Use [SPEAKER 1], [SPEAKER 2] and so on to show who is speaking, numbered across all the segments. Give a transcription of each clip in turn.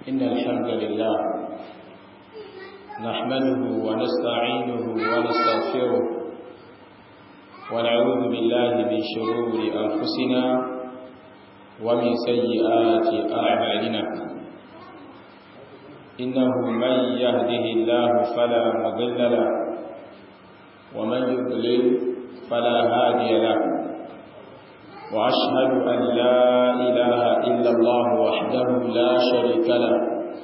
[SPEAKER 1] إن الحمد لله نحمده ونستعينه ونستغفره ونعوذ بالله من شرور أنفسنا ومن سيئات أعمالنا إنه من يهده الله فلا مضل له ومن يضلل فلا هادي له وأشهد أن لا إله إلا الله وحده لا شريك له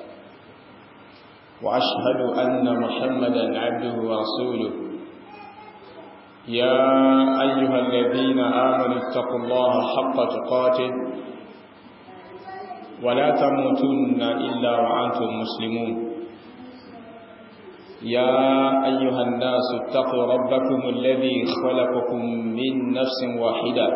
[SPEAKER 1] وأشهد أن محمدا عبده ورسوله يا أيها الذين آمنوا اتقوا الله حق تقاته ولا تموتن إلا وأنتم مسلمون يا أيها الناس اتقوا ربكم الذي خلقكم من نفس واحدة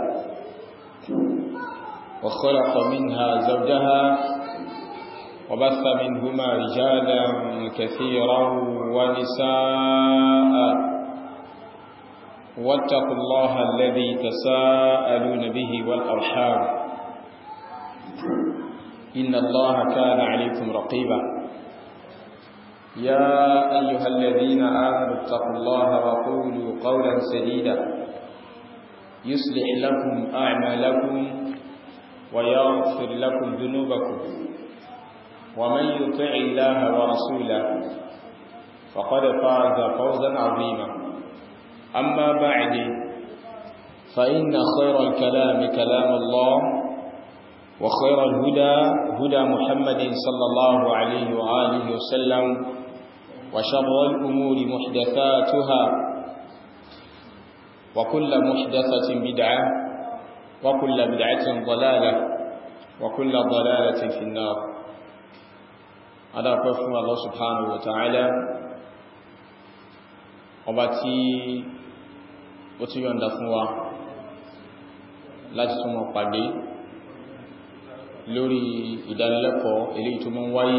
[SPEAKER 1] وخلق منها زوجها وبث منهما رجالا كثيرا ونساء واتقوا الله الذي تساءلون به والأرحام إن الله كان عليكم رقيبا يا أيها الذين آمنوا اتقوا الله وقولوا قولا سديدا يصلح لكم أعمالكم ويغفر لكم ذنوبكم ومن يطع الله ورسوله فقد فاز فوزا عظيما أما بعد فإن خير الكلام كلام الله وخير الهدى هدى محمد صلى الله عليه وآله وسلم وشر الأمور محدثاتها وكل محدثة بدعة وكل بدعة ضلالة وكل ضلالة في النار هذا قفوا الله سبحانه وتعالى وباتي وتيون دفوا لا تسمى قدي lórí ìdánilẹ́kọ̀ọ́ ilé ìtumọ̀ wáyé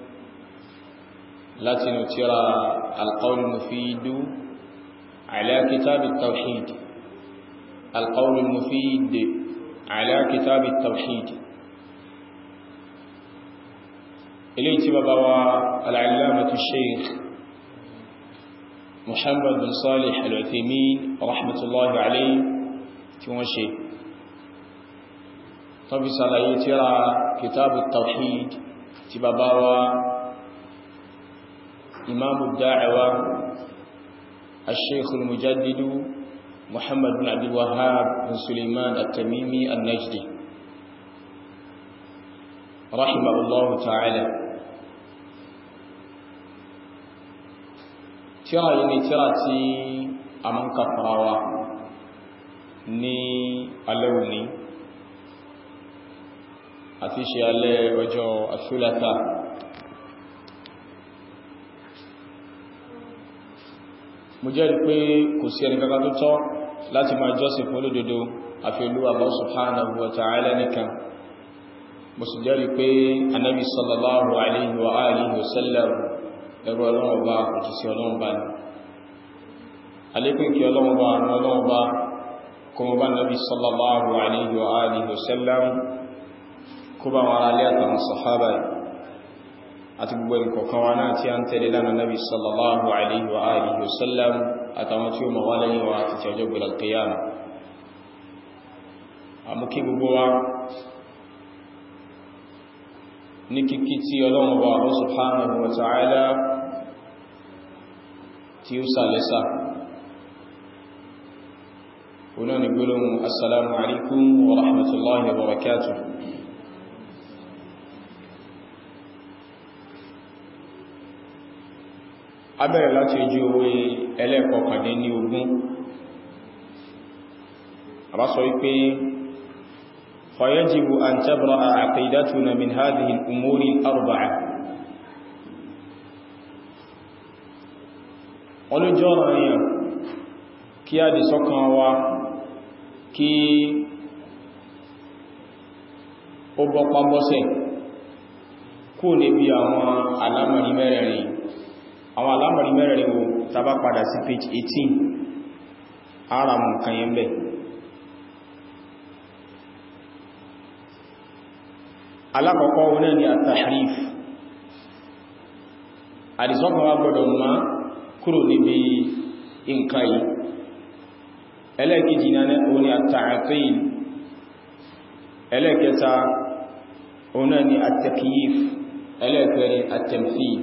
[SPEAKER 1] látinú tíra alqawl mufid ala kitab at-tawhid alqawl mufid ala kitab at-tawhid ilé tí bàbá wa al'allamatu sheikh muhammad bin salih al-uthaymin rahmatullahi alayhi tí wọ́n ṣe tọ́bí sàlàyé tíra kìtàbù tawhid ti bàbá wa imamu da'awa al-sheikh al-mujaddidu muhammad bin abdul wahhab bin suleiman at-tamimi al-najdi rahimahullahu ta'ala tíra yìí ni tíra tí a mọ́ kafarawa ní alẹ́wùní àti ṣe alẹ́ ọjọ́ àṣúlátà mo jẹ́rì pé kò sí ẹni kankan tó tọ́ láti máa jọ́sìn fún olódodo àfi Olúwa Allah subhanahu wa ta'ala nìkan mo sì jẹ́rì pé anábi sallallahu alaihi wa alihi wa sallam ẹrù ọlọ́wọ́ bá òkìsí ọlọ́wọ́ bá ní alékún kí ọlọ́wọ́ bá ọlọ́wọ́ bá kuma bá nabi sallallahu alaihi wa alihi wa sallam kó bá wọn alẹ́ àtàwọn sọ̀hábà àti gbogbo ìkọ̀kan wa náà tí a ń tẹ́lẹ̀ lánàá nabi sallallahu alaihi wa alihi wasallam àtàwọn tí ó ma wá lẹ́yìn wa àti ọjọ́ gbẹ̀rẹ̀ qiyama a mú kí gbogbo wa ní kíkí tí ọlọ́run bá Allah subhanahu wa ta'ala tí ó sàlẹ́sà ọ̀nà ni gbọ́lọ́run assalamu alaikum wa rahmatullahi wa barakatuh abẹ̀rẹ̀ láti ojú owó ẹlẹ́ẹ̀kọkàndín ní ogún àbá sọ wípé fayajibu an tabra'a aqidatuna min hadhihi al-umuri al-arba'a olójọ́ ọ̀ranyàn kí a dì sọ́kàn wa kí ó bọ́pá bọ́sẹ̀ kó níbi àwọn alámọ̀rí mẹ́rẹ̀rin àwọn alámọ̀rí mẹ́rẹ̀rin wo tàbá padà sí page 18 ara mú kan yẹn bẹ̀ alákọ̀ọ́kọ́ wọn ni at-tahrif àdìsọ́kàn wa gbọ́dọ̀ má kúrò níbi nǹkan yìí ẹlẹ́ẹ̀kejì náà òun ni at-ta'til ẹlẹ́ẹ̀kẹta òun náà ni at-takyif ẹlẹ́ẹ̀kẹrin at-tamthil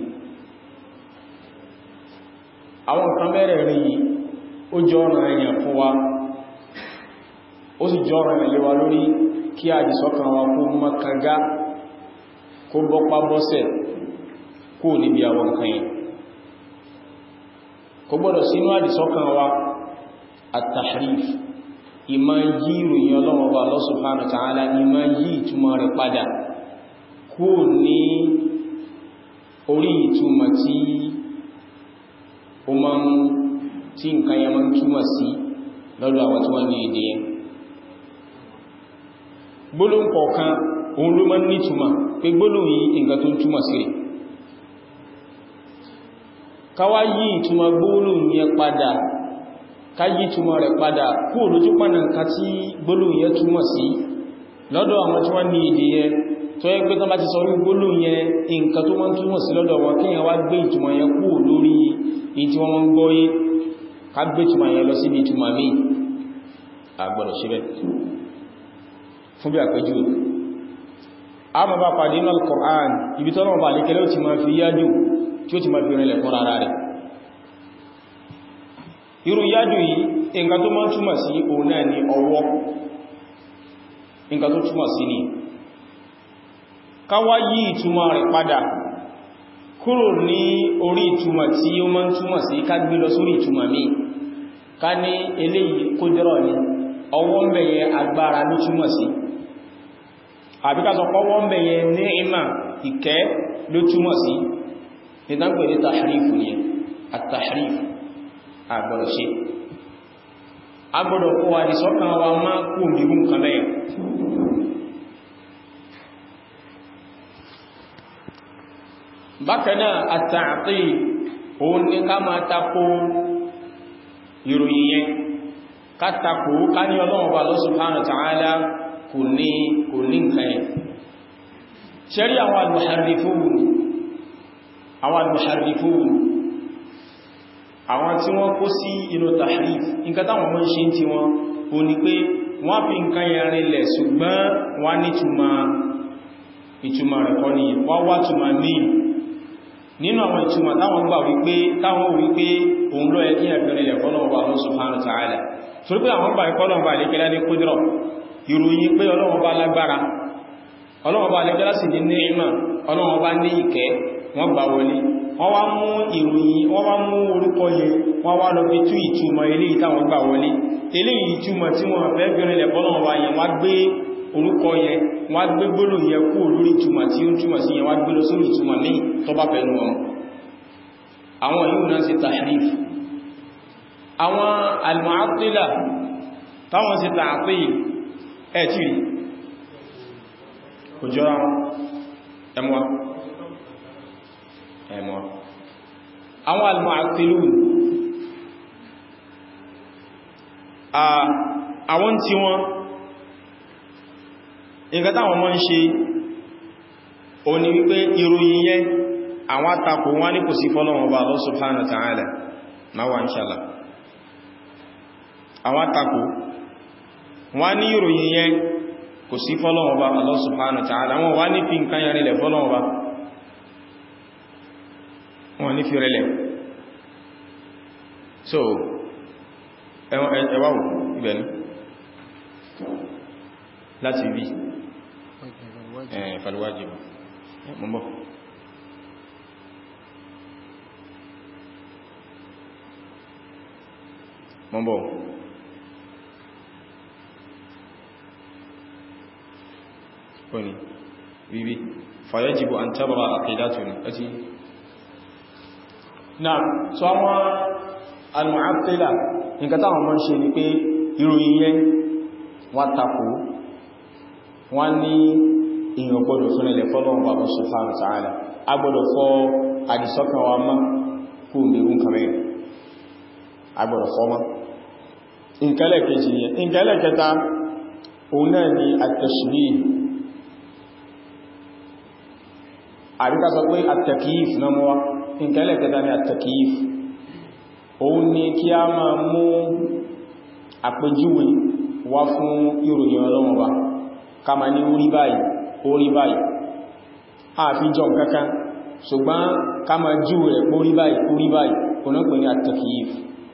[SPEAKER 1] àwọn nǹkan mẹ́rẹ̀ẹ̀rin yìí ó jọ ọ̀rọ̀ ẹ̀yàn fún wa ó sì jọ ọ̀rọ̀ ẹ̀lẹ́ wa lórí kí àdìsọ́kàn wa kó mọ́kàngá kó bọ́pá bọ́sẹ̀ kó níbi àwọn nǹkan yìí kò gbọ́dọ̀ sínú àdìsọ́kàn wa at-tahrif ìmá yí ìròyìn ọlọ́wọ́ bá Allah subhanahu wa ta'ala ìmá yí ìtumọ̀ rẹ̀ padà kó ní orí ìtumọ̀ tí ó máa ń tí nǹkan yẹn máa ń túmọ̀ sí lọ́dọ̀ àwọn tí wọ́n ní èdè yẹn gbólóhùn kọ̀ọ̀kan òun ló máa ń nítumọ̀ pé gbólóhùn yìí nǹkan tó ń túmọ̀ sí rẹ̀ káwá yí ìtumọ̀ gbólóhùn yẹn padà ká yí ìtumọ̀ rẹ̀ padà kú olójú pàdà nǹkan tí gbólóhùn yẹn túmọ̀ sí lọ́dọ̀ àwọn tí wọ́n ní èdè yẹn tó yẹ pé tán bá ti sọ orí gbólóhùn yẹn nǹkan tó wọ́n túmọ̀ sí lọ́dọ̀ wọn kíyàn wá gbé ìtumọ̀ yẹn kú lórí èyí tí wọ́n mọ́ ń gbọ́ yé ká gbé ìtumọ̀ yẹn lọ síbi ìtumọ̀ míì àgbọ̀dọ̀ ṣe bẹ́ẹ̀ fún bí àpẹjú a ma bá pàdé inú al-Qur'an ibi tọ́nà ọba àlékẹ́lẹ́ ò ti ma fi yájú tí ó ti ma fi rìnlẹ̀ fún rárá rẹ̀ irú yájú yìí nǹkan tó máa túmọ̀ sí òun náà ni ọwọ́ nǹkan tó túmọ̀ sí ni káwá yí ìtumọ̀ rẹ̀ padà kúrò ní orí ìtumọ̀ tí ó máa túmọ̀ sí ká gbé lọ sórí ìtumọ̀ míì ká ní eléyìí kódírọ̀ ni ọwọ́ ń bẹ̀yẹ agbára ló túmọ̀ sí àbíká sọ pọ́wọ́ ń bẹ̀yẹ ní ìmà ìkẹ́ ló túmọ̀ sí ìdánpẹ̀ ní tàhrífù ní àtàhrífù àgbọ̀dọ̀ ṣe agbọ́dọ̀ kó wa ní sọ́kàn wa máa kú òmìnirún kan lẹ́yìn bákanáà àtàtì òun ní ká máa tako ìròyìn yẹn ká tako ká ní ọlọ́run bá Allah subhanahu wa ta'ala kò ní kò ní nǹkan yẹn ṣẹ́rí àwọn al-muharrifun àwọn al-muharrifun àwọn tí wọ́n kó sí inú tahrif nǹkan táwọn mọ́ ṣe tí wọ́n o ní pé wọ́n fi nǹkan yẹn rinlẹ̀ ṣùgbọ́n wọ́n ní ìtumà rẹ̀ kọ́ ní wọ́n wá túnmà míì nínú àwọn ìtumà táwọn gbà wípé táwọn wípé òun ló ẹkí ẹ̀fẹ́rinlẹ̀ fọ́lọ́wọ́ Allah subhanahu wa ta'ala torí pé àwọn gbà ìkọlọ̀wọ́ àlékẹ́lá ní kúdírọ̀ ìròyìn pé Ọlọ́run bá lágbára Ọlọ́run bá àlékẹ́lá sì ní ní ìmọ̀ Ọlọ́run bá ní ìkẹ́ wọ́n gbà wọlé wọ́n wá mú ìròyìn wọ́n wá mú orúkọ yẹn wọ́n wá lọ fi tú ìtumọ̀ ilé ìtàwọn gbà wọlé ilé ìtumọ̀ tí wọ́n fẹ́ bẹ̀rẹ̀ Ọlọ́run bá yẹn wá gbé orúkọ yẹn wọ́n gbé gbólò yẹn kú lórí ìtumọ̀ tí ó ń túmọ̀ sí yẹn wá gbé lọ sórí ìtumọ̀ míì tó bá fẹ́ nu wọn àwọn yìí náà sí tahrif àwọn al-mu'attila táwọn sí ta'til ẹ̀ tí rí kò jọra wọn ẹmọ́ ẹmọ́ àwọn al-mu'attilun àwọn tí wọ́n nǹkan táwọn mọ́ ń ṣe o ní wípé ìròyìn yẹn àwọn àtakò wọ́n ní kò sí fọ́lọ́wọ́n bá Allah subhanahu wa ta'ala náwà inshallah àwọn àtakò wọ́n ní ìròyìn yẹn kò sí fọ́lọ́wọ́n bá Allah subhanahu wa ta'ala wọ́n wá ní fi nǹkan yẹn rẹ̀ fọ́lọ́wọ́n bá wọ́n ní fi rẹ̀lẹ̀ so ẹwà ìbẹ̀nu láti bí falwájìbà mọ́mọ́ mọ́mọ́ kọ́ni bíbí fàyẹ́jìbò an tábàrà àkìdátùn àti náà so àwọn al-mu'attila nǹkan táwọn mọ́ ń ṣe ni pé ìròyìn yẹn wọ́n takò wọ́n ní èèyàn gbọ́dọ̀ fún ilẹ̀ fọ́lọ́wọ́n bàbá subhanahu wa ta'ala a gbọ́dọ̀ fọ́ àdìsọ́kàn wa mọ́ kú mẹ́rún kàmẹ́ a gbọ́dọ̀ fọ́ mọ́ ìkẹlẹ̀ kejì yẹn ìkẹlẹ̀ kẹta òun náà ni at-tashbih àríká sọ pé at-takyif náà mọ́ nǹkan ẹlẹ́kẹta ní at-takyif òun ni kí a máa mú àpèjúwe wá fún ìròyìn ọlọ́run wa ká ma ní orí báyìí orí báyìí àfi jọ kankan ṣùgbọ́n ká ma jú rẹ̀ orí báyìí orí báyìí onápẹ̀ ní at-takyif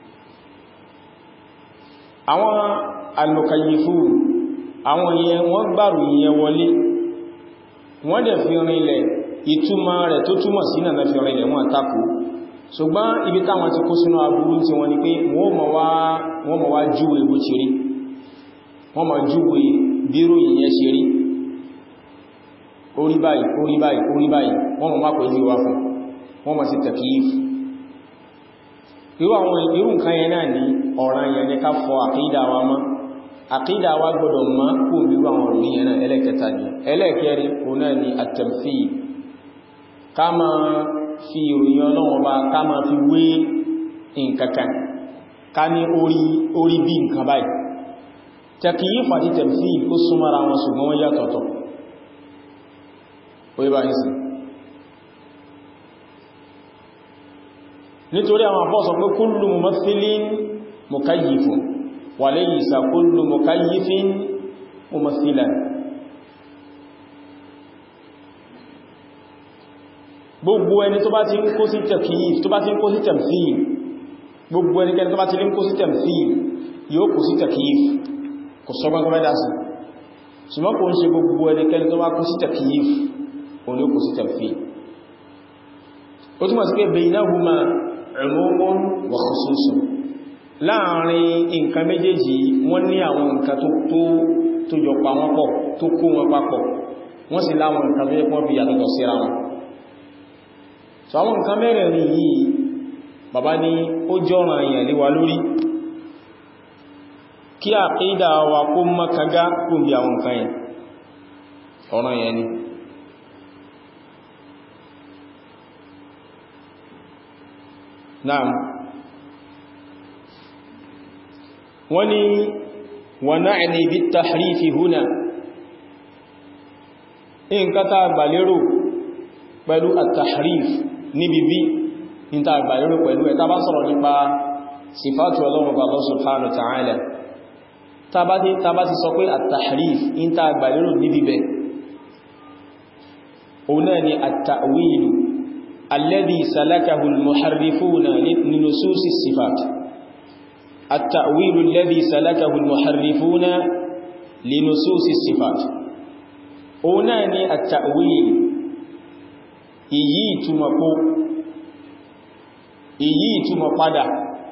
[SPEAKER 1] àwọn al-mukayyifun àwọn ìyẹn wọ́n gbàrù ìyẹn wọlé wọ́n dẹ̀ fi rinlẹ̀ ìtumọ̀ rẹ̀ tó túmọ̀ sí náà fi rinlẹ̀ wọ́n takò ṣùgbọ́n ibi táwọn ti kó sínú aburú tí wọ́n ni pé wọ́n mọ̀ wá júwe bó ti rí wọ́n mọ̀ júwe bírò ìyẹn ṣe rí orí báyìí orí báyìí orí báyìí wọ́n mọ̀ máa pẹ̀lú ìwà fún wọ́n mọ̀ sí takyif irú àwọn irú nǹkan yẹn náà ní ọ̀ràn yẹn ní ká fọ àkídà wa mọ́ àkídà wa gbọdọ̀ mọ́ kó bírú àwọn òrùn yẹn náà ẹlẹ́kẹta ni ẹlẹ́kẹrin òun náà ni at-tamthil ká máa fi ìròyìn ọlọ́wọ́ bá ká máa fi wé nǹkankan ká ní orí bí nǹkan báyìí takyif àti tamthil ó súnmọ́ra wọn ṣùgbọ́n wọ́n yàtọ̀tọ̀ ó yíba ní sí nítorí àwọn afọ́ sọ pé kullu mumaththilin mukayyifun wa laysa kullu mukayyifin mumaththilan gbogbo ẹni tó bá ti ń kó sí takyif tó bá ti ń kó sí tamthil gbogbo ẹnikẹni tó bá ti ń kó sí tamthil yóò kó sí takyif kò sọ́gbọ́n kọmẹ́dá sí ṣùgbọ́n kò ń ṣe gbogbo ẹnikẹni tó bá kó sí takyif òun ló kó sí tamthil ó túnmọ̀ sí pé baynahuma umumun wa khususun láàrin nǹkan méjèèjì wọ́n ní àwọn nǹkan tó jọ pa wọ́n pọ̀ tó kó wọn papọ̀ wọ́n sì láwọn nǹkan tó yẹ pọ́n fi yàtọ̀tọ̀ síra wọn so àwọn nǹkan mẹ́rẹ̀ẹ̀rin yìí bàbá ní ó jọ́ràn èèyàn lé wa lórí kí àkídà wa kó mọ́kagá kó bí àwọn nǹkan yẹn ọ̀ràn yẹn ni naam wọ́n ni wa na'ni bit-tahrifi huna nǹkan tá gbàlérò pẹ̀lú at-tahrif níbi bí ní ta gbàlérò pẹ̀lú ẹ̀ tá bá sọ̀rọ̀ nípa sífàtù Ọlọ́run bá Allah subhanahu wa ta'ala tá bá ti sọ pé at-tahrif ní ta gbàlérò níbi bẹ̀ òun náà ni at-ta'wilu alladhi salakahu al-muharrifuna li nususi sifat at-ta'wilu alladhi salakahu al-muharrifuna li nususi sifat òun náà ni at-ta'wil ìyí ìtumọ̀ kó ìyí ìtumọ̀ padà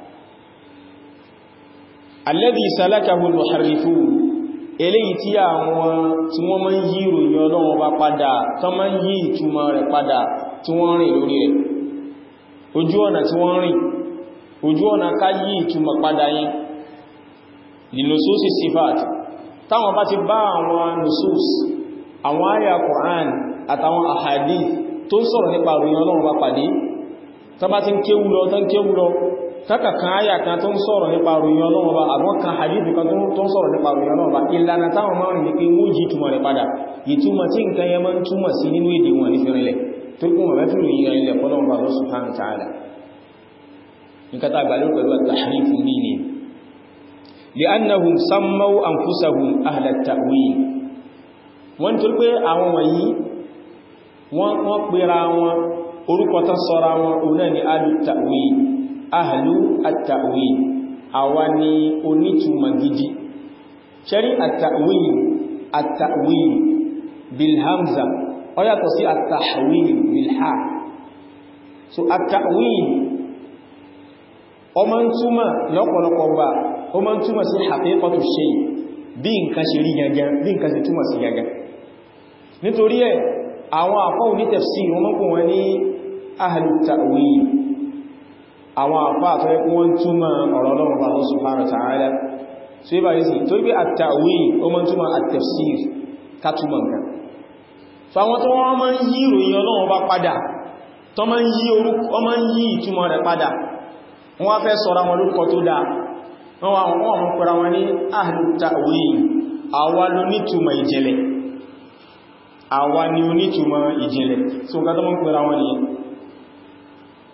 [SPEAKER 1] alladhi salakahu al-muharrifun eléyìí tí àwọn tí wọ́n máa ń yí ìròyìn Ọlọ́run bá padà tó máa ń yí ìtumọ̀ rẹ̀ padà tí wọ́n rìn lórí rẹ̀ ojú ọ̀nà tí wọ́n rìn ojú ọ̀nà ká yí ìtumọ̀ padà yẹn li nususi sifat táwọn bá ti bá àwọn nusus àwọn àyà Qur'an àtàwọn ahadith tó ń sọ̀rọ̀ nípa ìròyìn Ọlọ́run bá pàdé tó bá ti ń kéwú lọ tó ń kéwú lọ kákà kan àyà kan tó ń sọ̀rọ̀ nípa ìròyìn Ọlọ́run bá àwọn kan hadith kan tó ń sọ̀rọ̀ nípa ìròyìn Ọlọ́run bá ìlànà táwọn máa rìn ní pé wọ́n jí ìtumọ̀ rẹ̀ padà ìtumọ̀ tí nǹkan yẹn máa ń túmọ̀ sí nínú èdè wọn nífẹ̀ẹ́rẹ́lẹ̀ tó kún wọn mẹ́fì ìròyìn rẹ̀ ilẹ̀ fọ́lọ́run bá Allah subhanahu wa ta'ala nǹkan tá àgbàlẹ́ pẹ̀lú at-tahrif ní ni li'annahum sammaw anfusahum ahla at-ta'wil wọ́n tó pé àwọn wọ̀nyí wọ́n pèrà wọn orúkọ tán sọ́ra wọn òun ni ahlu ta'wil ahlu at-ta'wil àwa ni onítùmọ̀ gidi ṣẹ́rí at-ta'wil at-ta'wil bilhamza ó yàtọ̀ sí at-tahwil bilha so at-ta'wil ọmọ ń túmọ̀ lọ́pọ̀lọpọ̀ gbà ó mọ́ ń túmọ̀ sí haqiqatu shay bí nǹkan ṣe rí gangan bí nǹkan ṣe túmọ̀ sí gangan nítorí ẹ̀ àwọn àfá òní tafsir wọ́n mọ́kún wọn ní ahlu ta'wil àwọn àfá àfẹ́ wọ́n túnmọ̀ ọ̀rọ̀ Ọlọ́run bá Allah subhanahu wa ta'ala so yíba yìí sí tó wípé at-ta'wil ó mọ́ túnmọ̀ at-tafsir ká túnmọ̀ nǹkan so àwọn tó wọ́n mọ́ ń yí ìròyìn Ọlọ́run bá padà tó mọ́ ń yí orúkọ ọmọ ń yí ìtumọ̀ rẹ̀ padà wọ́n fẹ́ sọ́ra wọn lórúkọ tó dáa wọ́n wọ́n wọ́n pẹ̀rọ wọn ní ahlu ta'wil àwa ló nítumọ̀ ìjìnlẹ̀ àwa ni onítùmọ̀ ìjìnlẹ̀ tí ó gátọ́ mọ́ pẹ̀lá wọn nìyẹn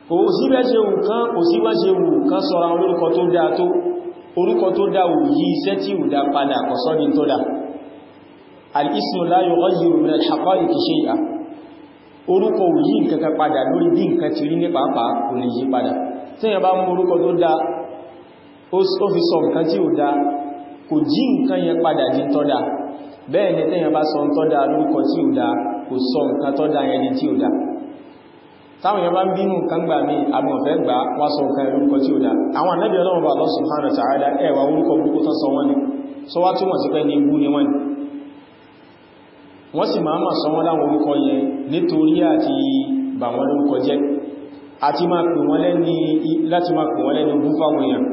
[SPEAKER 1] kò sí bẹ́ ṣe wù kán kò sí bẹ́ ṣe wù kán sọ́ra orúkọ tó dáa tó orúkọ tó dáa wù yí iṣẹ́ tí ò dá padà kò sọ́ ní tó dá al-ismu la yughayyiru min al-haqa'iqi shay'a orúkọ ò yí nǹkan kan padà lórí bí nǹkan ti rí ní pàápàá kò lè yí padà tí yẹn bá mú orúkọ tó dáa ó fi sọ nǹkan tí ò dáa kò jí nǹkan yẹn padà di tó dáa bẹ́ẹ̀ ni tẹ́yàn bá sọ tó dáa lórúkọ tí ò dáa kò sọ nǹkan tó dáa yẹn di tí ò dáa táwọn yẹn bá ń bínú nǹkan gbà mí àmọ̀fẹ́ gbà wá sọ nǹkan lórúkọ tí ò dáa àwọn ànábì ọlọ́run bá Allah subhanahu wa ta'ala ẹ̀wà orúkọ burúkú tán sọ wọ́n ni sọ wá túmọ̀ sí pé ní ibú ni wọ́n ni wọ́n sì máa máa sọ wọ́n láwọn orúkọ yẹn nítorí àti bà wọ́n lórúkọ jẹ́ àti máa pè wọ́n lẹ́ni láti máa pè wọ́n lẹ́ni ogún fáwọn èèyàn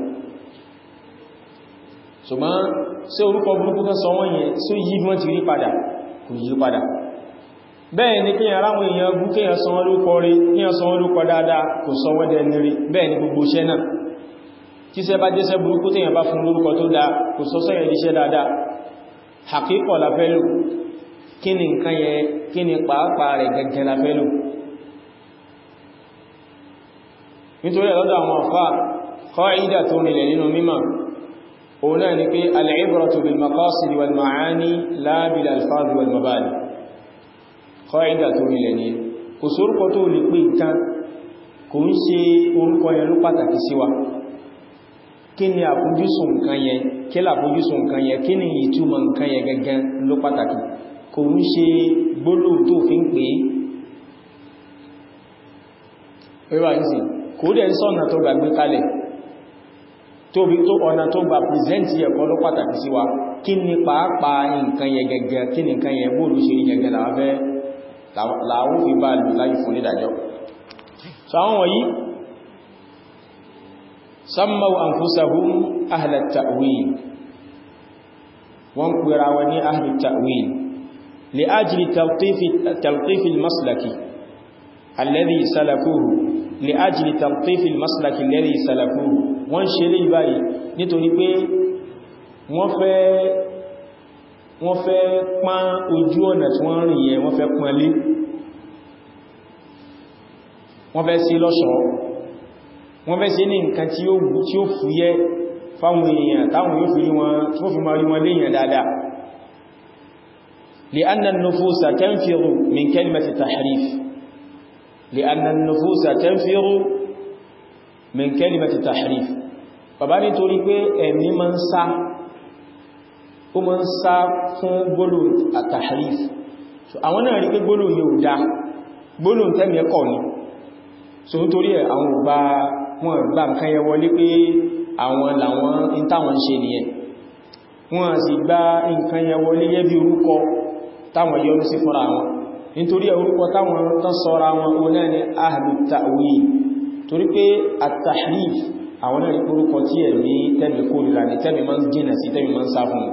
[SPEAKER 1] ṣùgbọ́n sí orúkọ burúkú kan sọ wọ́n yẹn sí yí wọ́n ti rí padà kò yí padà bẹ́ẹ̀ ni kíyàn ráwọn èèyàn bú kíyàn sọ wọ́n lórúkọ rí kíyàn sọ wọ́n lórúkọ dáadáa kò sọ wọ́n dẹni rí bẹ́ẹ̀ ni gbogbo iṣẹ́ náà tí iṣẹ́ bá jẹ́ṣẹ́ burúkú tíyàn bá fún lórúkọ tó dáa kò sọ sẹ́yẹ̀ iṣẹ́ dáadáa àkíkọ̀ la fẹ́ lò kí ni nǹkan yẹ kí ni pàápàá rẹ̀ gẹ́gẹ́ la fẹ́ lò nítorí ẹ̀lọ́dọ̀ àwọn àfá qaida tó nílẹ̀ nínú mímọ̀ òun náà ni pé al-ibratu bil maqasid wal ma'ani la bil alfaz wal mabani qaida tó nílẹ̀ ní kò sórúkọ tó lè pé nǹkan kò ń ṣe orúkọ yẹn ló pàtàkì sí wa kí ni àfojúsùn nǹkan yẹn kí làfojúsùn nǹkan yẹn kí ni ìtumọ̀ nǹkan yẹn gẹ́gẹ́ ló pàtàkì kò ń ṣe gbólóhùn tó fi ń pè é wíwá yìí sí kò dẹ̀ ń sọ́nà tó gbàgbé kalẹ̀ tóbi tó ọ̀nà tó gbà pìrìsẹ́ntì ẹ̀kọ́ ló pàtàkì sí wa kí ni pàápàá nǹkan yẹ gẹ́gẹ́ kí ni nǹkan yẹ bóòlù ṣe rí gẹ́gẹ́ láwọ́fẹ́ láwọ́ fi bá lù láyé fún nídàjọ́ so àwọn wọ̀nyí sammaw anfusahum ahlat ta'wil wọ́n pèrà wọn ní ahlut ta'wil li ajli talqif al-maslaki alladhi salakuhu li ajli talqif al-maslaki alladhi salakuhu wọ́n ṣe lè báyìí nítorí pé wọ́n fẹ́ wọ́n fẹ́ pán ojú ọ̀nà tí wọ́n rìn yẹ wọ́n fẹ́ pán lé wọ́n fẹ́ sí lọ́ṣọ̀ọ́ wọ́n fẹ́ sí ní nǹkan tí ó fúyẹ́ fáwọn èèyàn táwọn yóò fi wọn tí wọ́n fi máa rí wọn léèyàn dáadáa لأن النفوس تنفر من كلمة التحريف لأن النفوس تنفر من كلمة التحريف bàbá nítorí pé ẹ̀mí ma ń sá ó ma ń sá fún gbólò àtàhàríf àwọn náà rí pé gbólò yóò dá gbólò tẹ́mì ẹkọ̀ ní so nítorí ẹ̀ àwọn ògbà wọn gbà nǹkan yẹ wọlé pé àwọn làwọn in táwọn ṣe nìyẹn wọ́n sì gba nǹkan yẹ wọlé yẹ́ bí orúkọ táwọn yọrú sí fúnra wọn nítorí orúkọ táwọn tán sọ́ra wọn ó náà ni ahlu ta'wil torí pé at-tahrif àwọn náà ní orúkọ tí ẹ̀mí tẹ́mì kórìíra ní tẹ́mì máa ń jìnà sí tẹ́mì máa ń sá fún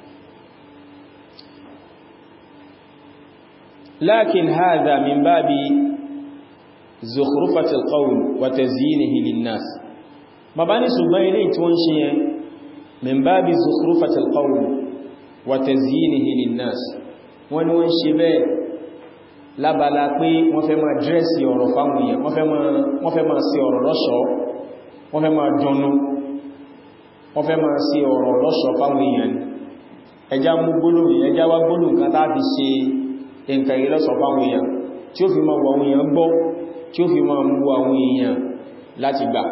[SPEAKER 1] lakin hadha min babi zukhrufati al-qawl wa tazyinihi lin-nas bàbá ní ṣùgbọ́n ilé tí wọ́n ṣe yẹn min babi zukhrufati al-qawl wa tazyinihi lin-nas wọ́n ni wọ́n ṣe bẹ́ẹ̀ lábala pé wọ́n fẹ́ máa dírẹ́sì ọ̀rọ̀ fáwọn èèyàn wọ́n fẹ́ máa sí ọ̀rọ̀ lọ́ṣọ̀ọ́ wọ́n fẹ́ máa dùnnú wọ́n fẹ́ máa sí ọ̀rọ̀ lọ́ṣọ̀ọ́ fáwọn èèyàn ẹjá mú gbólóhùn ẹjá wá gbólóhùn kan tàbí ṣe nǹkan yìí lọ́ṣọ̀ọ́ fáwọn èèyàn tí ó fi máa wọ àwọn èèyàn gbọ́ tí ó fi máa mú àwọn èèyàn láti gbà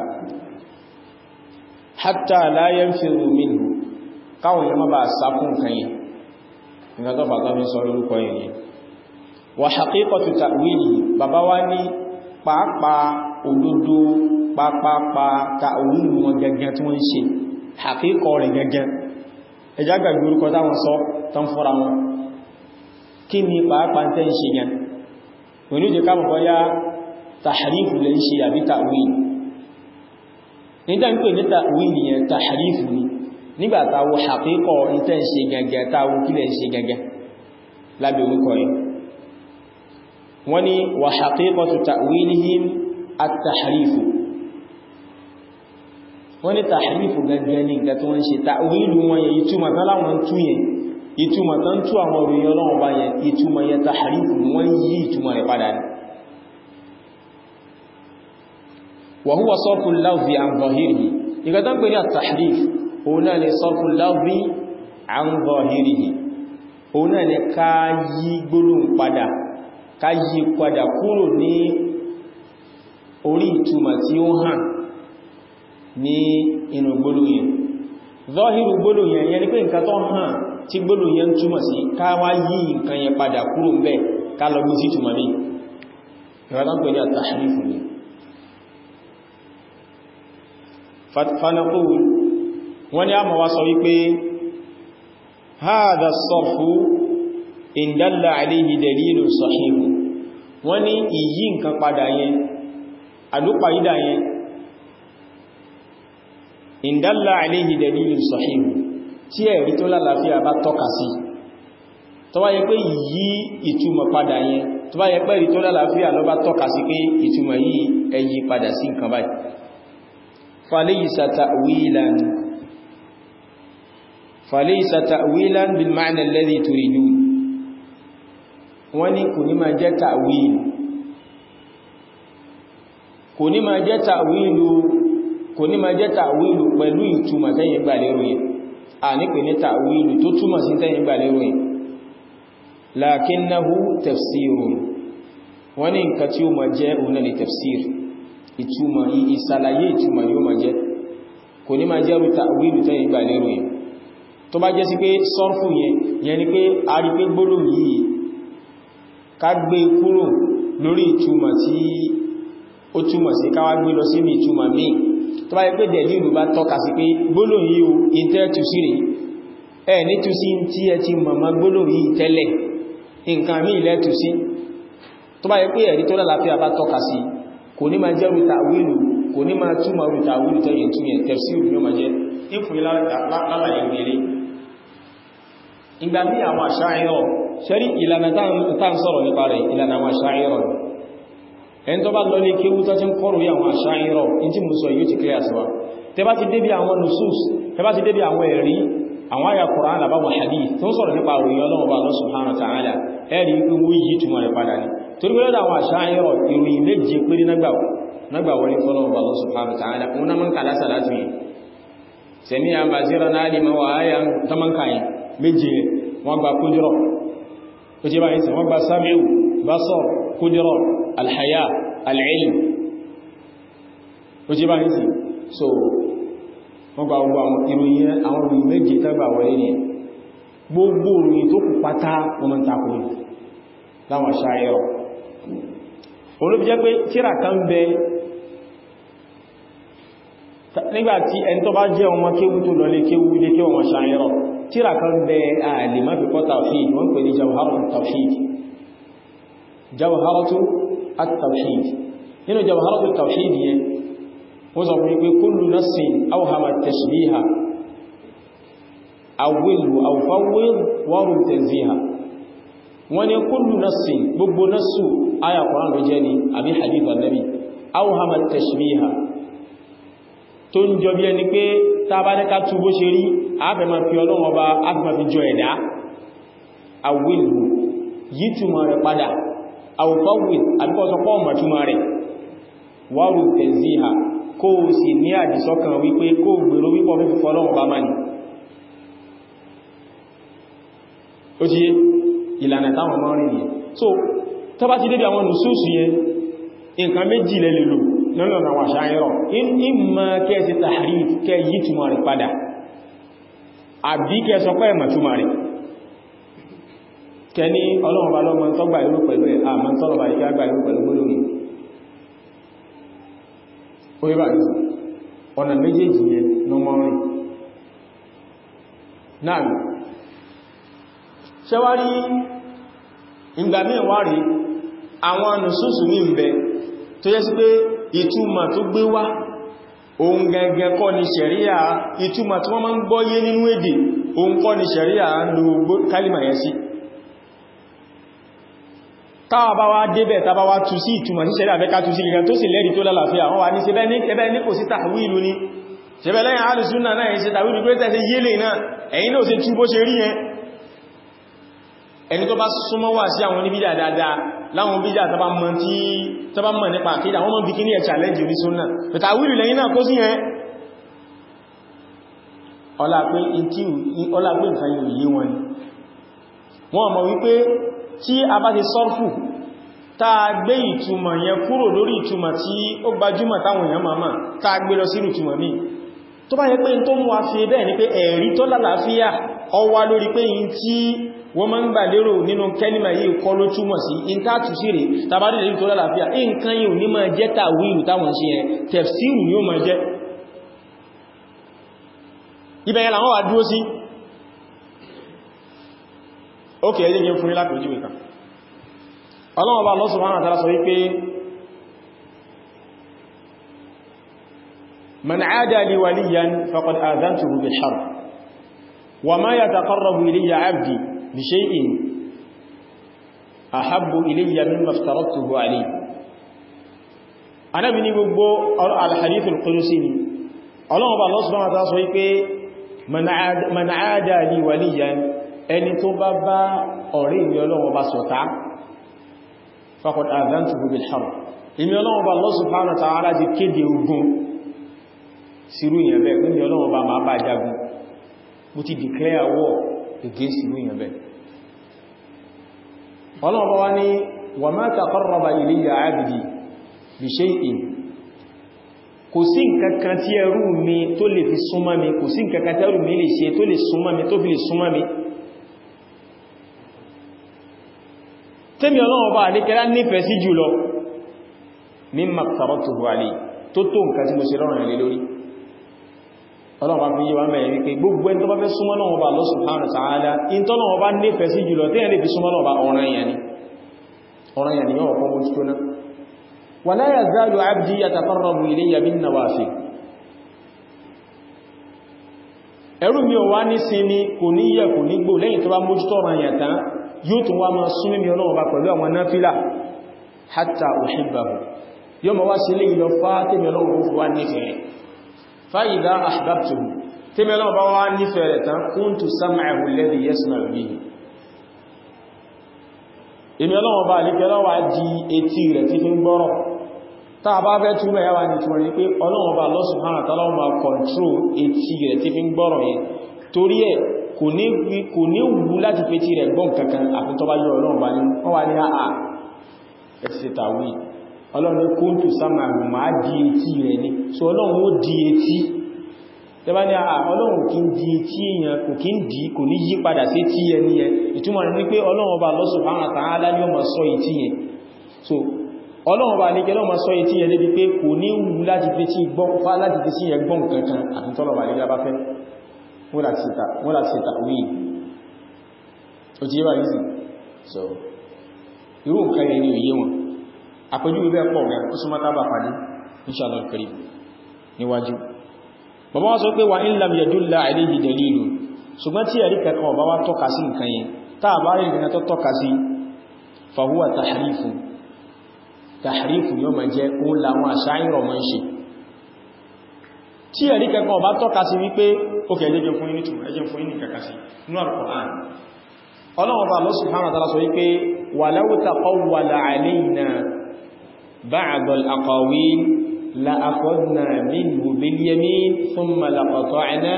[SPEAKER 1] hatta la yanfiru minhu káwọn èèyàn má bàa sá fún nǹkan yìí nǹkan tó fàtọ́ fi sọ lórúkọ yìí wà haqiqatu ta'wili bàbá wá ní pàápàá òdodo pápápá ta'wilu wọn gẹ́gẹ́ tí wọ́n ń ṣe haqiqọ rẹ̀ gẹ́gẹ́ ẹjá gbàgbé orúkọ táwọn sọ tán fọ́ra wọn kí ni pàápàá tẹ́ ń ṣe yẹn oníjẹ ká mọ̀kọ́ yá tahrifu lè ṣe àbí ta'wil nígbà ń pè ní ta'wil yẹn tahrifu ni nígbà táwọ haqiqọ tẹ́ ń ṣe gẹ́gẹ́ táwọ kí lẹ́ ṣe gẹ́gẹ́ lábẹ́ orúkọ yìí wọ́n ni wà haqiqatu ta'wilihim at-tahrifu wọ́n ni tahrifu gẹ́gẹ́ ní nǹkan tí wọ́n ṣe ta'wilu wọn yẹ ìtumọ̀ tán láwọn tú yẹn ìtumọ̀ tán tú àwọn òròyìn ọlọ́wọ́ bá yẹ ìtumọ̀ yẹ tahrifu wọ́n yí ìtumọ̀ rẹ̀ padà ní wa huwa sarfu al-lafzi an zahirihi ìgbà tán pè ní at-tahrif òun náà ni sarfu al-lafzi an zahirihi òun náà ni ká yí gbólóhùn padà ká yí padà kúrò ní orí ìtumọ̀ tí ó hàn ní inú gbólóhùn yẹn zọ́hírù gbólóhùn yẹn yẹn ni pé nǹkan tó hàn tí gbólóhùn yẹn túmọ̀ sí ká wá yí nǹkan yẹn padà kúrò ńbẹ̀ ká lọ gbé sí túmọ̀ ní ìrọ̀lá pẹ̀lú àtàrífù ni fanaqul wọ́n ni a mọ̀ wá sọ wípé hadha as-sarfu in dalla alayhi dalilun sahih wọ́n ní ìyí nǹkan padà yẹn àlúpàídà yẹn in dalla alayhi dalilun sahih tí ẹ̀rí tó lálàáfíà bá tọ́ka sí tó bá yẹ pé yí ìtumọ̀ padà yẹn tó bá yẹ pé ẹ̀rí tó lálàáfíà ló bá tọ́ka sí pé ìtumọ̀ yìí ẹ yí padà sí nǹkan báyìí falaysa ta'wilan falaysa ta'wilan bil ma'na alladhi turidun wọ́n ní kò ní máa jẹ́ ta'wil kò ní máa jẹ́ ta'wilu kò ní máa jẹ́ ta'wilu pẹ̀lú ìtumọ̀ tẹ́yìn gbà lérò yẹn a ní pè ní ta'wilu tó túmọ̀ sí tẹ́yìn gbà lérò yẹn lakinnahu tafsirun wọ́n ní nǹkan tí ó máa jẹ́ òun náà ni tafsir ìtumọ̀ ìsàlàyé ìtumọ̀ yóò máa jẹ́ kò ní máa jẹ́rù ta'wilu tẹ́yìn gbà lérò yẹn tó bá jẹ́ sí pé sọ́rfù yẹn yẹn ni pé a rí pé gbólóhùn yìí ká gbé kúrò lórí ìtumọ̀ tí ó túmọ̀ sí káwà gbé lọ sínú ìtumọ̀ míì tó bá yẹ pé dẹ̀lú ìlú bá tọ́ka sí pé gbólóhùn yìí o intẹ́ tú sí rẹ̀ ẹ ní tú sí tí ẹ ti mọ̀mọ́ gbólóhùn yìí tẹ́lẹ̀ nǹkan míì lẹ́ tú sí tó bá yẹ pé ẹ̀rí tó lálàáfíà bá tọ́ka sí kò ní máa jẹ́ rúta wílù kò ní máa túmọ̀ rúta wílù tẹ́yìn tún yẹn tẹ̀síìrù ní ó máa jẹ́ ìfún lálàyé rere ìgbà mí àwọn àṣáyọ̀ ṣẹ́rí ìlànà tán sọ̀rọ̀ nípa rẹ̀ ìlànà àwọn àṣáyọ̀ ẹni tó bá lọ lé kéwú tó ti ń kọrù àwọn àṣáyọ̀ in tí mú sọ yóò ti kílẹ̀ àṣíwá tẹ bá ti débi àwọn nusus tẹ bá ti débi àwọn ẹ̀rí àwọn àyà Kùránì àbáwọn hadith tó ń sọ̀rọ̀ nípa òròyìn Ọlọ́run bá Allah subhanahu wa ta'ala ẹ̀rí pé wó yìí túnmọ̀ rẹ̀ padà ní torí pé lọ́dọ̀ àwọn àṣáyọ̀ ìròyìn méje péré nágbà wọlé fọ́lọ́run bá Allah subhanahu wa ta'ala wọn náà mọ́ kàlásà láti yìí sẹ̀mí àbàzíra náà lè mọ́ wà áyà tọ́mọ́kàyìn méje wọ́n gba kúdírọ̀ ó jẹ́ báyìí sí wọ́n gba sami'u basar kúdírọ̀ alhaya al'ilm ó jẹ́ báyìí sí so wọ́n gba gbogbo àwọn ìròyìn àwọn ìròyìn méje tẹ́gbà wọlé ní gbogbo ìròyìn tó kù pátá wọ́n mọ́ takò láwọn ṣáyẹ̀rọ olóbi jẹ́ pé tíra kan bẹ nígbàtí ẹni tó bá jẹ́ ọmọ kéwú tó lọ lé kéwú lé kéwú wọn ṣáyẹ̀rọ tíra kan bẹ ààlè má fi kọ́ tawhid wọ́n pè ní jawharatu tawhid jawharatu at-tawhid nínú jawharatu tawhid yẹn wọ́n sọ fún pé kullu nassin awhama tashbiha awwilu aw fawwid warum tanziha wọ́n ní kullu nassin gbogbo nassu aya Qur'an ló jẹ́ ni àbí hadith annabi awhama tashbiha tó ń jọ bí ẹni pé tàbádẹ́ká tú bó ṣe rí ààbẹ̀ ma fi ọlọ́run ọba àfihàn fi jọ ẹ̀dá àwìlù yí túnmọ̀ rẹ̀ padà àwùfáwìl àbíkọ́sọpọ̀ ọmọ túnmọ̀ rẹ̀ wárù tẹ̀zíhà kó o sì ní àdìsọ́kàn wípé kó gbèrò wípọ̀ fífi fọ́lọ́run ọba mani ó jí ìlànà táwọn mọ́ rìn yẹn so tó bá ti débi àwọn nùsùsù yẹn nǹkan méjì lẹ́lẹ́lò lọ́nà àwọn àṣáyẹ̀rọ̀ ìmọ̀ kẹ́ẹ̀sì tahrif kẹ́ yí túnmọ̀ rẹ̀ padà àbí kẹ́ sọ pé ẹ̀mọ̀ túnmọ̀ rẹ̀ kẹ́ ní ọlọ́run bá lọ́mọ tọ́gbà ìlú pẹ̀lú ẹ̀ àmọ́ tọ́lọ̀ bá ikẹ́ àgbà ìlú pẹ̀lú gbólóhùn orí bá ní ọ̀nà méjèèjì yẹn lọ́mọ rìn náà ṣẹwárí ìgbà míì wá rí àwọn nùsùsù ní ìbẹ̀ tó yẹ sí pé ìtumọ̀ tó gbé wá ohun gẹ́gẹ́ kọ́ ni ṣẹ̀ríà ìtumọ̀ tí wọ́n máa ń gbọ́yé nínú èdè ohun kọ́ ni ṣẹ̀ríà ń lo kálìmà yẹn sí táwà bá wá débẹ̀ tàbá wá tú sí ìtumọ̀ sí ṣẹ̀ríà fẹ́ká tú sí gẹ́gẹ́ tó sì lẹ́rìí tó lálàáfíà wọ́n wá ní ṣẹbẹ́ ní ẹbẹ́ ní kò sí tàwílù ní ṣẹbẹ́ lẹ́yìn alùsúnnà náà ṣe tàwílù pé tẹ́sẹ̀ yélè náà ẹ̀yin náà ṣe tú bó ṣe rí yẹn ẹni tó bá súnmọ́ wà sí àwọn oníbídà dáadáa láwọn bídà tàbá mọ̀ tí tàbá mọ̀ nípa àkídà wọ́n mọ̀ bí kí ní ẹ̀ challenge orí súnnà pẹ̀tà wílù lẹ́yìn náà kó sí yẹn ọlá pé nǹkan yóò yé wọn ni wọ́n mọ̀ wípé tí a bá ti sọ́rfù táa gbé ìtumọ̀ yẹn kúrò lórí ìtumọ̀ tí ó gbajúmọ̀ táwọn èèyàn máa máa táa gbé lọ sí ìtumọ̀ míì tó bá yẹ pé tó mú a fi bẹ́ẹ̀ ni pé ẹ̀rí tó lálàáfíà ọwá lórí pé yìí tí wọ́n máa ń gbà lérò nínú kẹ́lìmà yìí kọ́ ló túmọ̀ sí intátù sí rẹ̀ tàbádì lè tó lálàáfíà nǹkan yìí ní máa jẹ́ tàwílù táwọn sí yẹn tẹ̀fsíìrù ni ó máa jẹ́ ibẹ̀yẹn làwọn wà dúró sí ókè ẹjẹ́ jẹ́ fún ilápẹ̀jú ìka ọlọ́wọ́ bá lọ́sùn wọn àtàrà sọ wípé man aada li waliyan faqad azantuhu bil harb wa ma yataqarrabu ilayya 'abdi bi shay'in ahabbu ilayya mimma aftaratuhu alayhi Ànábì ní gbogbo al-hadith al-qudusi ni ọlọ́wọ́ bá lọ́sùn wọn àtàrà sọ wípé man aada li waliyan ẹni tó bá bá ọ̀rẹ́ ìmì ọlọ́wọ́ bá sọ̀tá faqad azantuhu bil harb ìmì ọlọ́wọ́ bá Allah subhanahu wa ta'ala ti kéde ogun sírú ìyẹn bẹ́ẹ̀ pín ọlọ́wọ́ bá máa bá jagun bó ti declare war against sírú ìyẹn bẹ́ẹ̀ ọlọ́wọ́ wá ní wa ma taqarraba ilayya 'abdi bi shay'in kò sí nǹkankan tí ẹrú mi tó lè fi súnmọ́ mi kò sí nǹkankan tí ẹrú mi lè ṣe tó lè súnmọ́ mi tó fi lè súnmọ́ mi tẹ́mi ọlọ́wọ́ bá àdékẹ́lá nífẹ̀ẹ́ sí jùlọ mimma aftaratuhu alayhi tó tó nǹkan tí mo ṣe lọ́rùn ilé lórí ọlọ́wọ́ bá fi yíwa mẹ́rin wípé gbogbo ẹni tó bá fẹ́ súnmọ́ lọ́wọ́ bá Allah subhanahu wa ta'ala in tó lọ́wọ́ bá nífẹ̀ẹ́ sí jùlọ tẹ́yẹ̀ lè fi súnmọ́ lọ́wọ́ bá ọ̀ràn yẹn ni ọ̀ràn yẹn ni yọ́ ọ̀pọ̀ mọ́ tó náà wala yazalu abdi yataqarrabu ilayya bin nawafil ẹrù mi ò wá ní sinmi kò ní yẹ kò ní gbò lẹ́yìn tó bá mójútó ọ̀ràn yẹn tán yóò tún wá máa súnmí mi ọlọ́wọ́ bá pẹ̀lú àwọn náfílà hatta uhibbahu yóò máa wá sí ilé ìlọ fá tèmi ọlọ́wọ́ bó fi wá nífẹ̀ẹ́ fa idha ahbabtuhu tèmi ọlọ́wọ́ bá wá nífẹ̀ẹ́ rẹ̀ tán kuntu sam'ahu alladhi yasma'u bihi èmi ọlọ́wọ́ bá lè kẹ́lọ́ wá di etí rẹ̀ tí fi ń gbọ́rọ̀ tá a bá fẹ́ túnmọ̀ yáwá ní túnmọ̀ ní pé ọlọ́wọ́ bá Allah subhanahu wa ta'ala máa control etí rẹ̀ tí fi ń gbọ́rọ̀ yẹn torí ẹ̀ kò ní wù láti fi tí rẹ̀ gbọ́n kankan àfi tó bá yọ ọlọ́run bá ní wọ́n wá ní àà ẹ̀sẹ̀ tàwí ọlọ́run kóntù sámàrù máa di etí rẹ̀ ní so ọlọ́run ó di etí tẹbá ní àà ọlọ́run kí ń di etí èèyàn kò kí ń di kò ní yí padà sí tí ẹni yẹn ìtumọ̀ ní pé ọlọ́run ọba Allah subhanahu wa ta'ala ní ọmọ sọ etí yẹn so ọlọ́run ọba ní kẹlọ́mọ sọ etí yẹn débi pé kò ní wù láti fi tí yẹn gbọ́n kankan àfi tọ́lọ̀ wọ́n láti ṣe tàwí o ti yíba yìí so irú nǹkan yẹn ni òye wọn àpẹjú ibẹ̀ pọ̀ rẹ̀ ó súnmọ́ tábà pàdé inshallah karim níwájú bàbá wọ́n sọ pé wà in lam yadulla alayhi dalilu ṣùgbọ́n tí ẹ̀rí kẹ́kọ́ ọba wá tọ́ka sí nǹkan yẹn táà bá rí ìrìnà tó tọ́ka sí fahuwa tahrifu tahrifu ni ó ma jẹ́ òun làwọn àṣà ìrọ̀ mọ́ ń ṣe tí ẹ̀rí kẹ́kọ́ ọba tọ́ka sí wípé ókè ẹjẹ́ fún ní túnmọ̀ ẹjẹ́ fún ní kẹ́kà sí inú Al-Qur'an ọlọ́wọ́ bá Allah subhanahu wa ta'ala sọ wípé walau taqawwala alayna ba'd al-aqawil la akhadna minhu bil yamin thumma laqata'na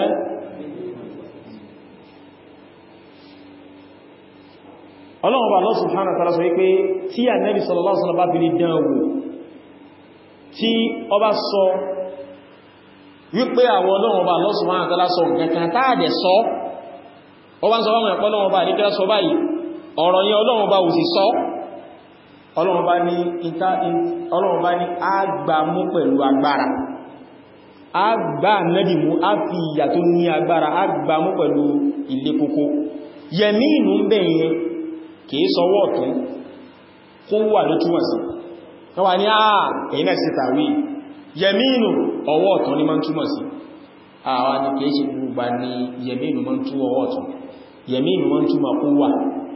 [SPEAKER 1] ọlọ́wọ́ bá Allah subhanahu wa ta'ala sọ wípé tí Ànábì sallallahu alaihi wasallam bá bí dánwò tí ọ bá sọ wípé àwọn ọlọ́run bá Allah subhanahu wa ta'ala sọ nǹkankan táàdẹ̀ sọ ó bá ń sọ bá wọn ẹ̀pọ̀ ọlọ́run bá ní kí sọ báyìí ọ̀rọ̀ yẹn ọlọ́run bá òsì sọ ọlọ́run bá ní ọlọ́run bá ní agbàmú pẹ̀lú agbára agbà nẹ́bì mú a fi ìyà tó ní agbára agbàmú pẹ̀lú ilé kókó yẹmí inú ń bẹ̀yẹn kìí sọwọ́ ọ̀tún kó wà ló túnmọ̀ sí wọ́n wà ní àà èyí náà sí tàwí yẹmínú ọwọ́ ọ̀tún ní máa ń túmọ̀ sí àwọn ni kìí ṣe gbogbo ní yẹmínú máa ń tú ọwọ́ ọ̀tún yẹmínú máa ń túmọ̀ kó wà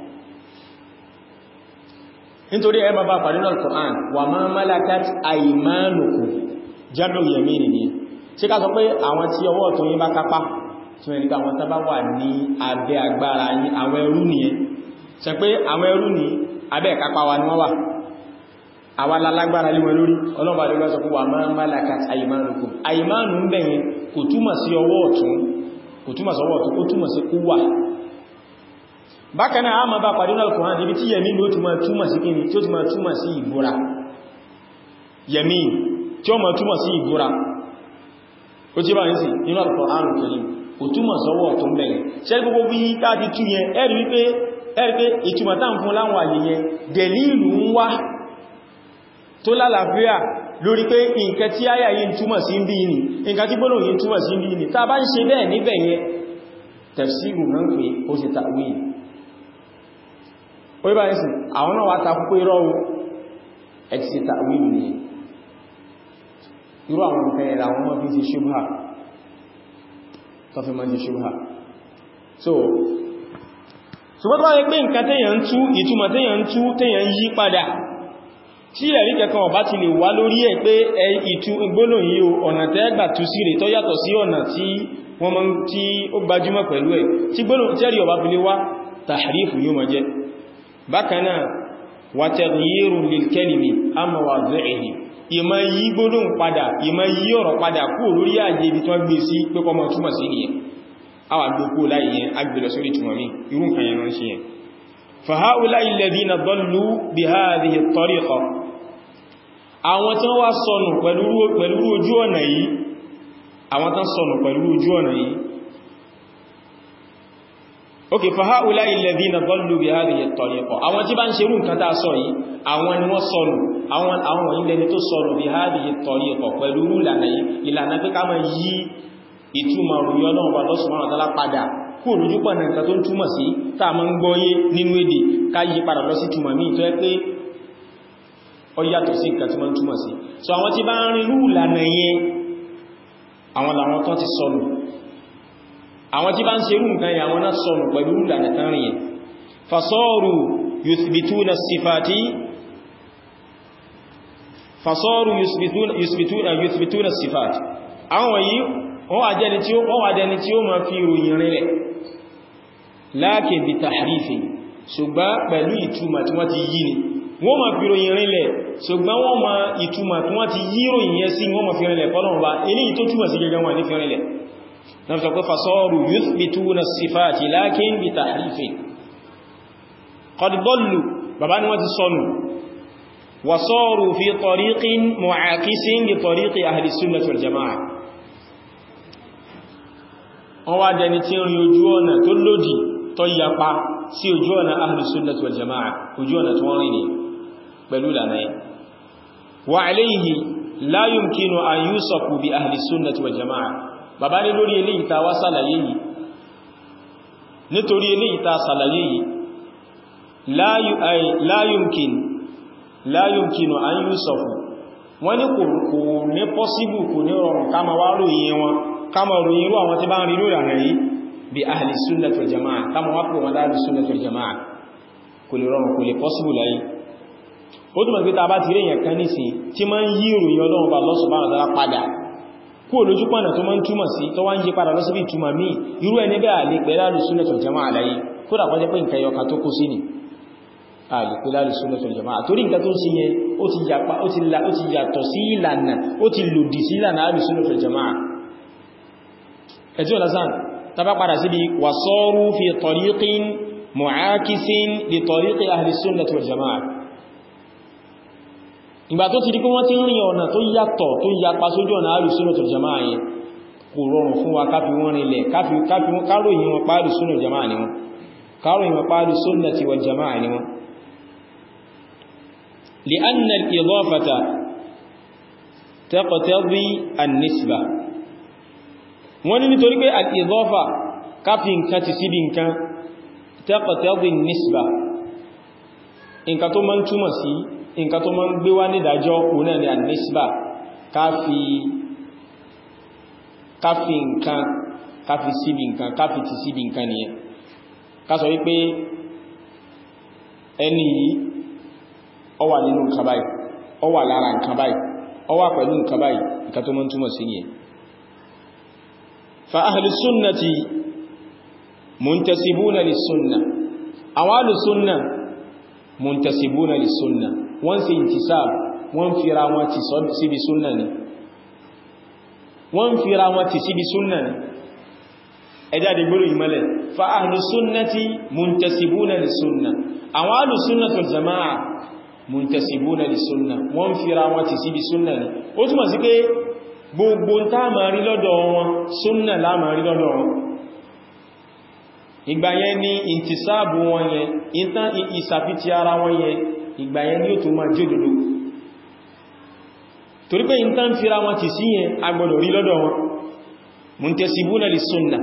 [SPEAKER 1] nítorí ẹ máa bá pàdé náà Al-Qur'an wà máa malakat aymanukum jábẹ̀ yẹmínú ni ṣe ká sọ pé àwọn tí ọwọ́ ọ̀tún yín bá kápá tí wọ́n ní ká àwọn tábá wà ní abẹ́ agbára yín àwọn ẹrú nìyẹn ṣe pé àwọn ẹrú ní abẹ́ ìkápá wa ni wọ́n wà àwa lálágbára lé wọn lórí ọlọ́pàá lórí ọ̀sọ̀ fún wa máa malakat aymanukum àìmánù ń bẹ̀yẹn kò túmọ̀ sí ọwọ́ ọ̀tún kò túmọ̀ sí ọwọ́ ọ̀tún ó túmọ̀ sí kúwà bákanáà a máa bá pàdé náà kùnrin níbi tí yẹmí ló túmọ̀ túmọ̀ sí kíni tí ó túmọ̀ túmọ̀ sí ìbúra yẹmí tí ó máa túmọ̀ sí ìbúra ó tí bá ń sì nínú Al-Qur'an Karim kò túmọ̀ sọ́wọ́ ọ̀tún bẹ̀yẹn ṣẹ́ gbogbo bí káàdì tú yẹn ẹ̀rí wípé ẹ̀rí pé ìtumọ̀ tá ń fún láwọn àyè yẹn dẹ̀lílù ń wá tó lálàáfíà lórí pé nǹkan tí àyà yìí túmọ̀ sí bí ní nǹkan tí gbọ́nà yìí túmọ̀ sí bí ní tá bá ń ṣe bẹ́ẹ̀ níbẹ̀ yẹn tafsiru náà ń pè ó sì ta'wil ó yíba ẹ̀sìn àwọn náà wá takú pé rọ́wọ́ ẹ̀ ti sì ta'wil ní irú àwọn nǹkan ẹ̀rọ àwọn ọmọ fi ṣe ṣubha tó fi máa ṣe ṣubha so ṣùgbọ́n tó wáyé pé nǹkan tẹ́yàn ń tú ìtumọ̀ tẹ́yàn ń tú tẹ́yàn ń yí padà tí ẹ̀rí kẹkan ọ̀bá ti lè wá lórí ẹ̀ pé ìtú gbólóhùn yìí o ọ̀nà tẹ́gbà tú sí rẹ̀ tó yàtọ̀ sí ọ̀nà tí wọ́n mọ́ tí ó gbajúmọ̀ pẹ̀lú ẹ̀ tí gbólóhùn tẹ́rí ọ̀bá fi lè wá tàhrífù yóò máa jẹ́ bákan náà wa taghyiru lil kalimi amma wadhihi ìmọ̀ yí gbólóhùn padà ìmọ̀ yí ọ̀rọ̀ padà kúrò lórí ààyè ibi tí wọ́n gbé sí pé kọ́ mọ́ túmọ̀ sí nìyẹn àwà gbogbo láì yẹn agbèlọ sórí túmọ̀ mi irú nǹkan yẹn rán sí yẹn fa ha'ula'i alladhina dallu bi hadhihi at-tariqa àwọn tí wọ́n wá sọnù pẹ̀lú ojú ọ̀nà yìí àwọn tán sọnù pẹ̀lú ojú ọ̀nà yìí ok fa ha'ula'i alladhina dallu bi hadhihi at-tariqa àwọn tí bá ń ṣerú nǹkan tá sọ yìí àwọn ni wọ́n sọnù àwọn àwọn ilẹ̀ ni tó sọnù bi hadhihi at-tariqa pẹ̀lú ìlànà yìí ìlànà pé ká máa yí ìtumọ̀ òrùyọ́ náà wà lọ́sùnmọ́ àtàlá padà kú òrùjú pọ̀ nǹkan tó ń túmọ̀ sí tá máa ń gbọ́yé nínú èdè ká yí padà lọ sí túmọ̀ míì tó ẹ́ pé ó yàtọ̀ sí nǹkan tí wọ́n túmọ̀ sí so àwọn tí bá ń rin rú ìlànà yẹn àwọn làwọn tó ti sọnù àwọn tí bá ń ṣe rú nǹkan yẹn àwọn náà sọnù pẹ̀lú ìlànà tán rìn yẹn fasọ́rù yuthbituna sifati fasọ́rù yuthbituna yuthbituna sifati àwọn yìí wọ́n wà jẹ́ni tí ó wọ́n wà jẹ́ni tí ó ma fi ròyìn rinlẹ̀ láàkè bí tàhrífì ṣùgbọ́n pẹ̀lú ìtumà tí wọ́n ti yí ni wọ́n ma fi ròyìn rinlẹ̀ ṣùgbọ́n wọ́n ma ìtumà tí wọ́n ti yí ròyìn yẹn sí wọ́n ma fi rinlẹ̀ fọ́lọ́wọ́ bá eléyìí tó túmọ̀ sí gẹ́gẹ́ wọn ní fi rinlẹ̀ náà sọ pé fasọ́rù yuthbituna sifati láàkín bí tàhrífì qad dallu bàbá ni wọ́n ti sọnù wasọ́rù fi tariqin mu'akisin li tariqi ahli sunnah wal jama'a wọ́n wá dẹni tí ń rí ojú ọ̀nà tó lòdì tó yapa sí ojú ọ̀nà ahli sunnah wal jama'a ojú ọ̀nà tó wọ́n rí ní pẹ̀lú lànà ẹ̀ wa alayhi la yumkinu an yusafu bi ahli sunnah wal jama'a bàbá ní lórí ilé ìta wá sàlàyé yìí nítorí ilé ìta sàlàyé yìí la yumkin la yumkinu an yusafu wọ́n ní kò ní pọ́síbù kò ní rọrùn ká ma wá ròyìn wọn kama ròyìn irú àwọn tí bá ń rí lórí àrẹ yìí bí ahli sunnah wal jama'a kama wá pè wọn láàrín sunnah wal jama'a kò lè rọrùn kò lè possible láyé ó túnmọ̀ pé ta bá ti rí èyàn kan ní sí tí ma ń yí ìròyìn ọlọ́run bá Allah subhanahu wa ta'ala padà kú olójú pọ̀nà tó ma ń túmọ̀ sí tó wá ń yí padà lọ síbi ìtumọ̀ míì irú ẹni bẹ́ẹ̀ àlè pẹ̀ láàrín sunnah wal jama'a láyé kó dà kọjá pé nǹkan yọka tó kó sí ni àlè pẹ̀ láàrín sunnah wal jama'a torí nǹkan tó ń ṣe yẹn ó ti yàtọ̀ sí ìlànà ó ti lòdì sí ìlànà àlè sunnah wal jama'a ẹ̀tí ọ̀lásán tàbá padà sí bí wàsọ́rú fi tọ̀ríkín mọ̀ákísín lè tọ̀ríkí ahli sunnah wal jama'a ìgbà tó ti di pé wọ́n ti ń rìn ọ̀nà tó yàtọ̀ tó yapa sójú ọ̀nà ahli sunnah wal jama'a yẹn kò rọrùn fún wa káfí wọ́n rinlẹ̀ káròyìn wọn pàálù sunnah wal jama'a ni wọn káròyìn wọn pàálù sunnah wal jama'a ni wọn لأن الإضافة تقتضي النسبة wọ́n ní nítorí pé al-idafa káfí nǹkan ti síbi nǹkan taqtadi nisba nǹkan tó máa ń túmọ̀ sí nǹkan tó máa ń gbé wá nídàájọ́ òun ni al-nisba káfí káfí nǹkan káfí síbi nǹkan káfí ti síbi nǹkan nìyẹn ká sọ wípé ẹni yìí ó wà nínú nǹkan báyìí ó wà lára nǹkan báyìí ó wà pẹ̀lú nǹkan báyìí nǹkan tó máa ń túmọ̀ sí nìyẹn فأهل السنة منتسبون للسنة àwọn alùsúnnà muntasibuna lè súnnà wọ́n ṣe intisab wọ́n fira wọn ti síbi súnnà ni wọ́n fira wọn ti síbi súnnà ni ẹjá di gbóòrò ìmọ́lẹ̀ fa ahlùsúnnàtí muntasibuna lè súnnà àwọn alùsúnnà tó jama'a muntasibuna lè súnnà wọ́n fira wọn ti síbi súnnà ni ó túnmọ̀ sí pé gbogbo tá ma rí lọ́dọ̀ wọn súnnà lá ma rí lọ́dọ̀ wọn ìgbà yẹn ni ìntìsáàbù wọn yẹn ìtàn ìsàfitì ara wọn yẹn ìgbà yẹn ni ó tó máa jódòdó torí pé ìtàn fira wọn ti sí yẹn agbọ́dọ̀ rí lọ́dọ̀ wọn muntasibuna lè súnnà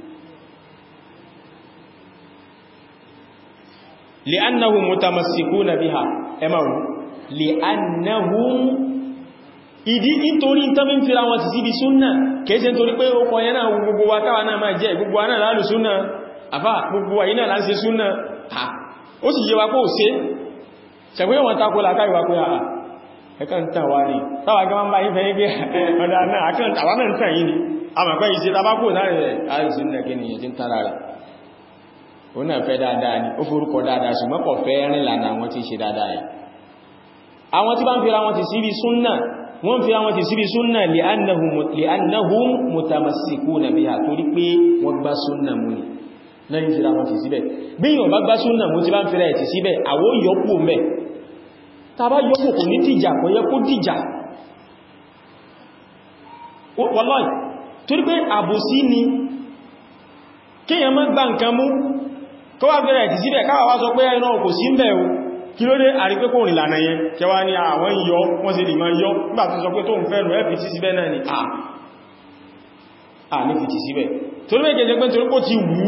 [SPEAKER 1] li'annahum mutamassikuna biha ẹmàrù li'annahum ìdí nítorí tán bí ń fira wọn ti síbi súnnà kèése nítorí pé ó kọ̀yẹ́ náà gbogbo wa káwà náà máa jẹ́ gbogbo wa náà lálù súnnà àfá gbogbo wa iná láti ṣe súnnà ó sì yẹ wa kó ṣe ṣẹ̀gbé wọn takó láká ìwà pé àà ẹ̀kan tàn wá ní táwà gẹ́mọ́ bá yín fẹ́ gbé ọ̀dá náà àwà náà tàn yí ni a mọ̀ pé ìṣe tabakó láàrin rẹ̀ àìsí ní ẹgbẹ́ nìyẹn tí ń tara rẹ̀ ó náà fẹ́ dáadáa ni ó forúkọ dáadáa ṣùgbọ́n kò fẹ́ rìn lànà àwọn tí ṣe dáadáa yẹn àwọn tí bá ń fira wọn ti síbi súnnà wọ́n fi àwọn ti síbi súnnà li'annahum mutamassikuna biha torí pé wọ́n gbá súnnà mú ní lẹ́yìn fira wọn ti síbẹ̀ bí yíò bá gbá súnnà mú ti bá ń fira ẹ̀ ti síbẹ̀ àwọ́ yọ́pù mẹ́ tàbá yọ́pù kò ní dìjà kò yẹ kó dìjà wallahi torí pé àbòsí ni kíyàn má gbá nǹkan mú kó wá fira ẹ̀ ti síbẹ̀ káwà wá sọ pé ẹ̀nà kò sí ń bẹ̀ o kí ló dé àrípé kò rìn lànà yẹn kẹwa ní àwọn yọ wọ́n sì lè máa yọ nígbà tó sọ pé tó ń fẹ́ rẹ̀ fi síbẹ̀ náà ni à ní fi ti síbẹ̀ torí mẹ́ gẹ́gẹ́ pé torí kó ti wú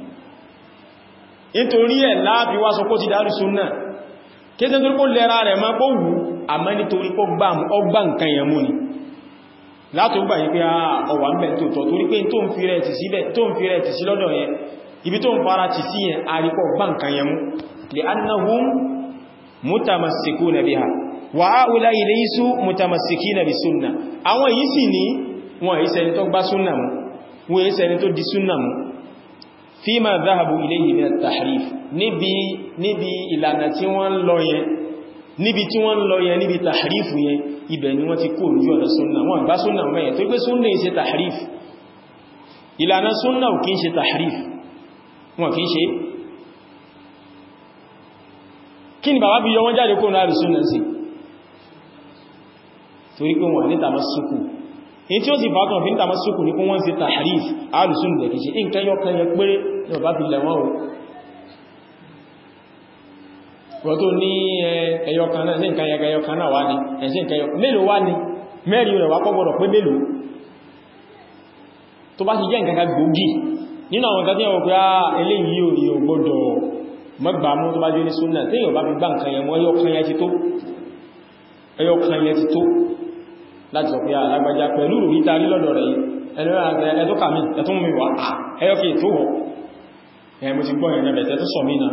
[SPEAKER 1] nítorí ẹ̀ láàfi wá sọ kó ti dárú súnnà kéèsẹ́ torí kó lẹ́ra rẹ̀ máa kó wú àmọ́ nítorí kó gbá nǹkan yẹn mú ni látò gbà yí pé ọwà ń bẹ̀ tó tọ́ torí pé tó ń fi rẹ̀ ti síbẹ̀ tó ń fi rẹ̀ ti sí lọ́dọ̀ yẹn ibi tó ń fara ti sí yẹn àrípọ̀ gbá nǹkan yẹn mú li annahum mutamassikuna biha wa haula laysu mutamassikina bi sunna àwọn yìí sì ní wọn yìí ṣẹni tó gbá sunna mú wọn yìí ṣẹni tó di sunna mú fima dhahabu ilayhi min at-tahrif níbi níbi ìlànà tí wọ́n lọ yẹn níbi tí wọ́n lọ yẹn níbi tahrif yẹn ibẹ̀ ni wọ́n ti kó ojú ọ̀nà sunna wọ́n gbá sunna mú yẹn tó gbé sunna yìí ṣe tahrif ìlànà sunna ò kí ń ṣe tahrif wọn kí ń ṣe kí ni bàbá bí yọ wọ́n jáde kó náà rìsún náà sí torí pé wọ́n ní tàmásùkù in tí ó sì fàtọ̀ fi ní tàmásùkù ní kún wọ́n sí tahrif alùsùn lẹ̀ kìí ṣe nǹkan yọ kan yẹ péré ní bàbá fi lẹ̀wọ́n o wọ́n tó ní ẹyọkan náà sí nǹkan yẹ ẹyọkan náà wá ní ẹ̀sí nǹkan yọ mélòó wá ní mẹ́rin rẹ̀ wá kọ́ gbọ́dọ̀ pé mélòó tó bá ti jẹ́ nǹkan gbòógì nínú àwọn nǹkan tí wọ́n pé eléyìí ò gbọ́dọ̀ mọ́gbà mú tó bá jẹ́ ní súnnà tí yíò bá fi gbá nǹkan yẹn mọ́ ẹyọkan yẹn ti tó ẹyọkan yẹn ti tó láti sọ pé alágbàjá pẹ̀lú ìta rí lọ́dọ̀ rẹ̀ ẹ̀tọ́ kàmí ẹ̀tọ́ mú mi wá ẹyọkẹ́ tó wọ́ ẹ̀ mo ti gbọ́ ìrìn ẹ̀bẹ̀ tó sọ mí náà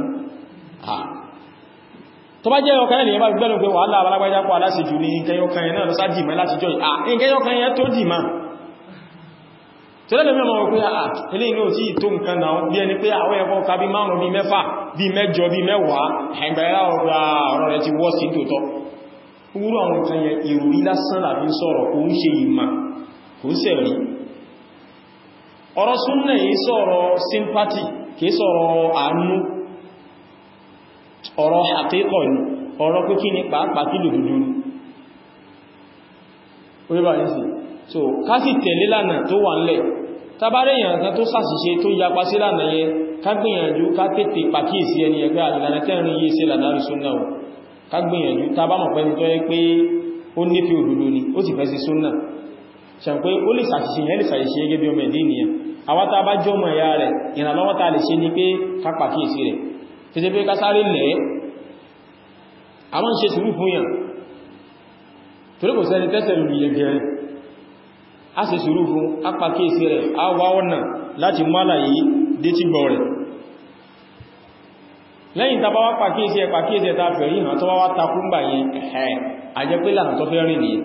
[SPEAKER 1] tó bá jẹ́ ẹyọkan yẹn bá gbẹ́nu pé wàhálà alágbàjá pọ̀ aláṣejù ní ìkẹyọkan yẹn náà lọ sá dìmọ́ láti jọ ìkẹyọkan yẹn tó dìmọ́ tẹ́lẹ̀ mẹ́mọ̀ wọ́n pé àà ilé inú tí tó nǹkan náà bí ẹni pé àwọn ẹ̀kọ́ ká bí márùn bí mẹ́fà bí mẹ́jọ bí mẹ́wàá ẹgbẹ̀rẹ́ ọ̀rọ̀ rẹ̀ ti wọ́ sí tòótọ́ wúrú àwọn nǹkan yẹn ìròrí lásán làbí ń sọ̀rọ̀ kò ń ṣe ìmà kò ń sẹ̀rí ọ̀rọ̀ súnnà yìí sọ̀rọ̀ sympathy kìí sọ̀rọ̀ àánú ọ̀rọ̀ àkíkọ̀ ni ọ̀rọ̀ pé kí ni pàápàá kí lòdòdó ni so ká sì tẹ̀lé lánà tó wà ńlẹ̀ tàbárẹ̀ èèyàn kan tó sàṣìṣe tó yapa sí lánà yẹn ká gbìyànjú ká tètè pàkíyèsí ẹni ẹgbẹ́ ìlànà tẹ́rin yìí sí lànà rí súnnà ò ká gbìyànjú tàbá mọ̀ pẹ́ni tó yẹ pé ó nífẹ́ òdodo ni ó sì fẹ́ sí súnnà ṣàn pé ó lè sàṣìṣe yẹn lè sàṣìṣe gẹ́gẹ́ bí ọmọ ẹ̀dẹ́ ènìyàn àwa tá bá jọ mọ̀ ẹ̀yà rẹ̀ ìrànlọ́wọ́ tá lè ṣe ni pé ká pàkíyèsí rẹ̀ tètè pé ká sáré lẹ̀ àwọn ṣe sùúrù fún yàn torí kò sẹ́ni tẹ́sẹ̀ lù yẹ gẹ̀rẹ̀ a sì sùúrù fún apàkíyèsí rẹ̀ a wá ọ̀nà láti mọ́lá yìí dé tí gbọ́ rẹ̀ lẹ́yìn tàbá wá pàkíyèsí ẹ̀ pàkíyèsí ẹ̀ta fẹ̀ yìí hàn tó wá wá takú ń bà yẹn ẹ̀ẹ́ àjẹ́ pé lànà tó fẹ́ rìn nìyẹn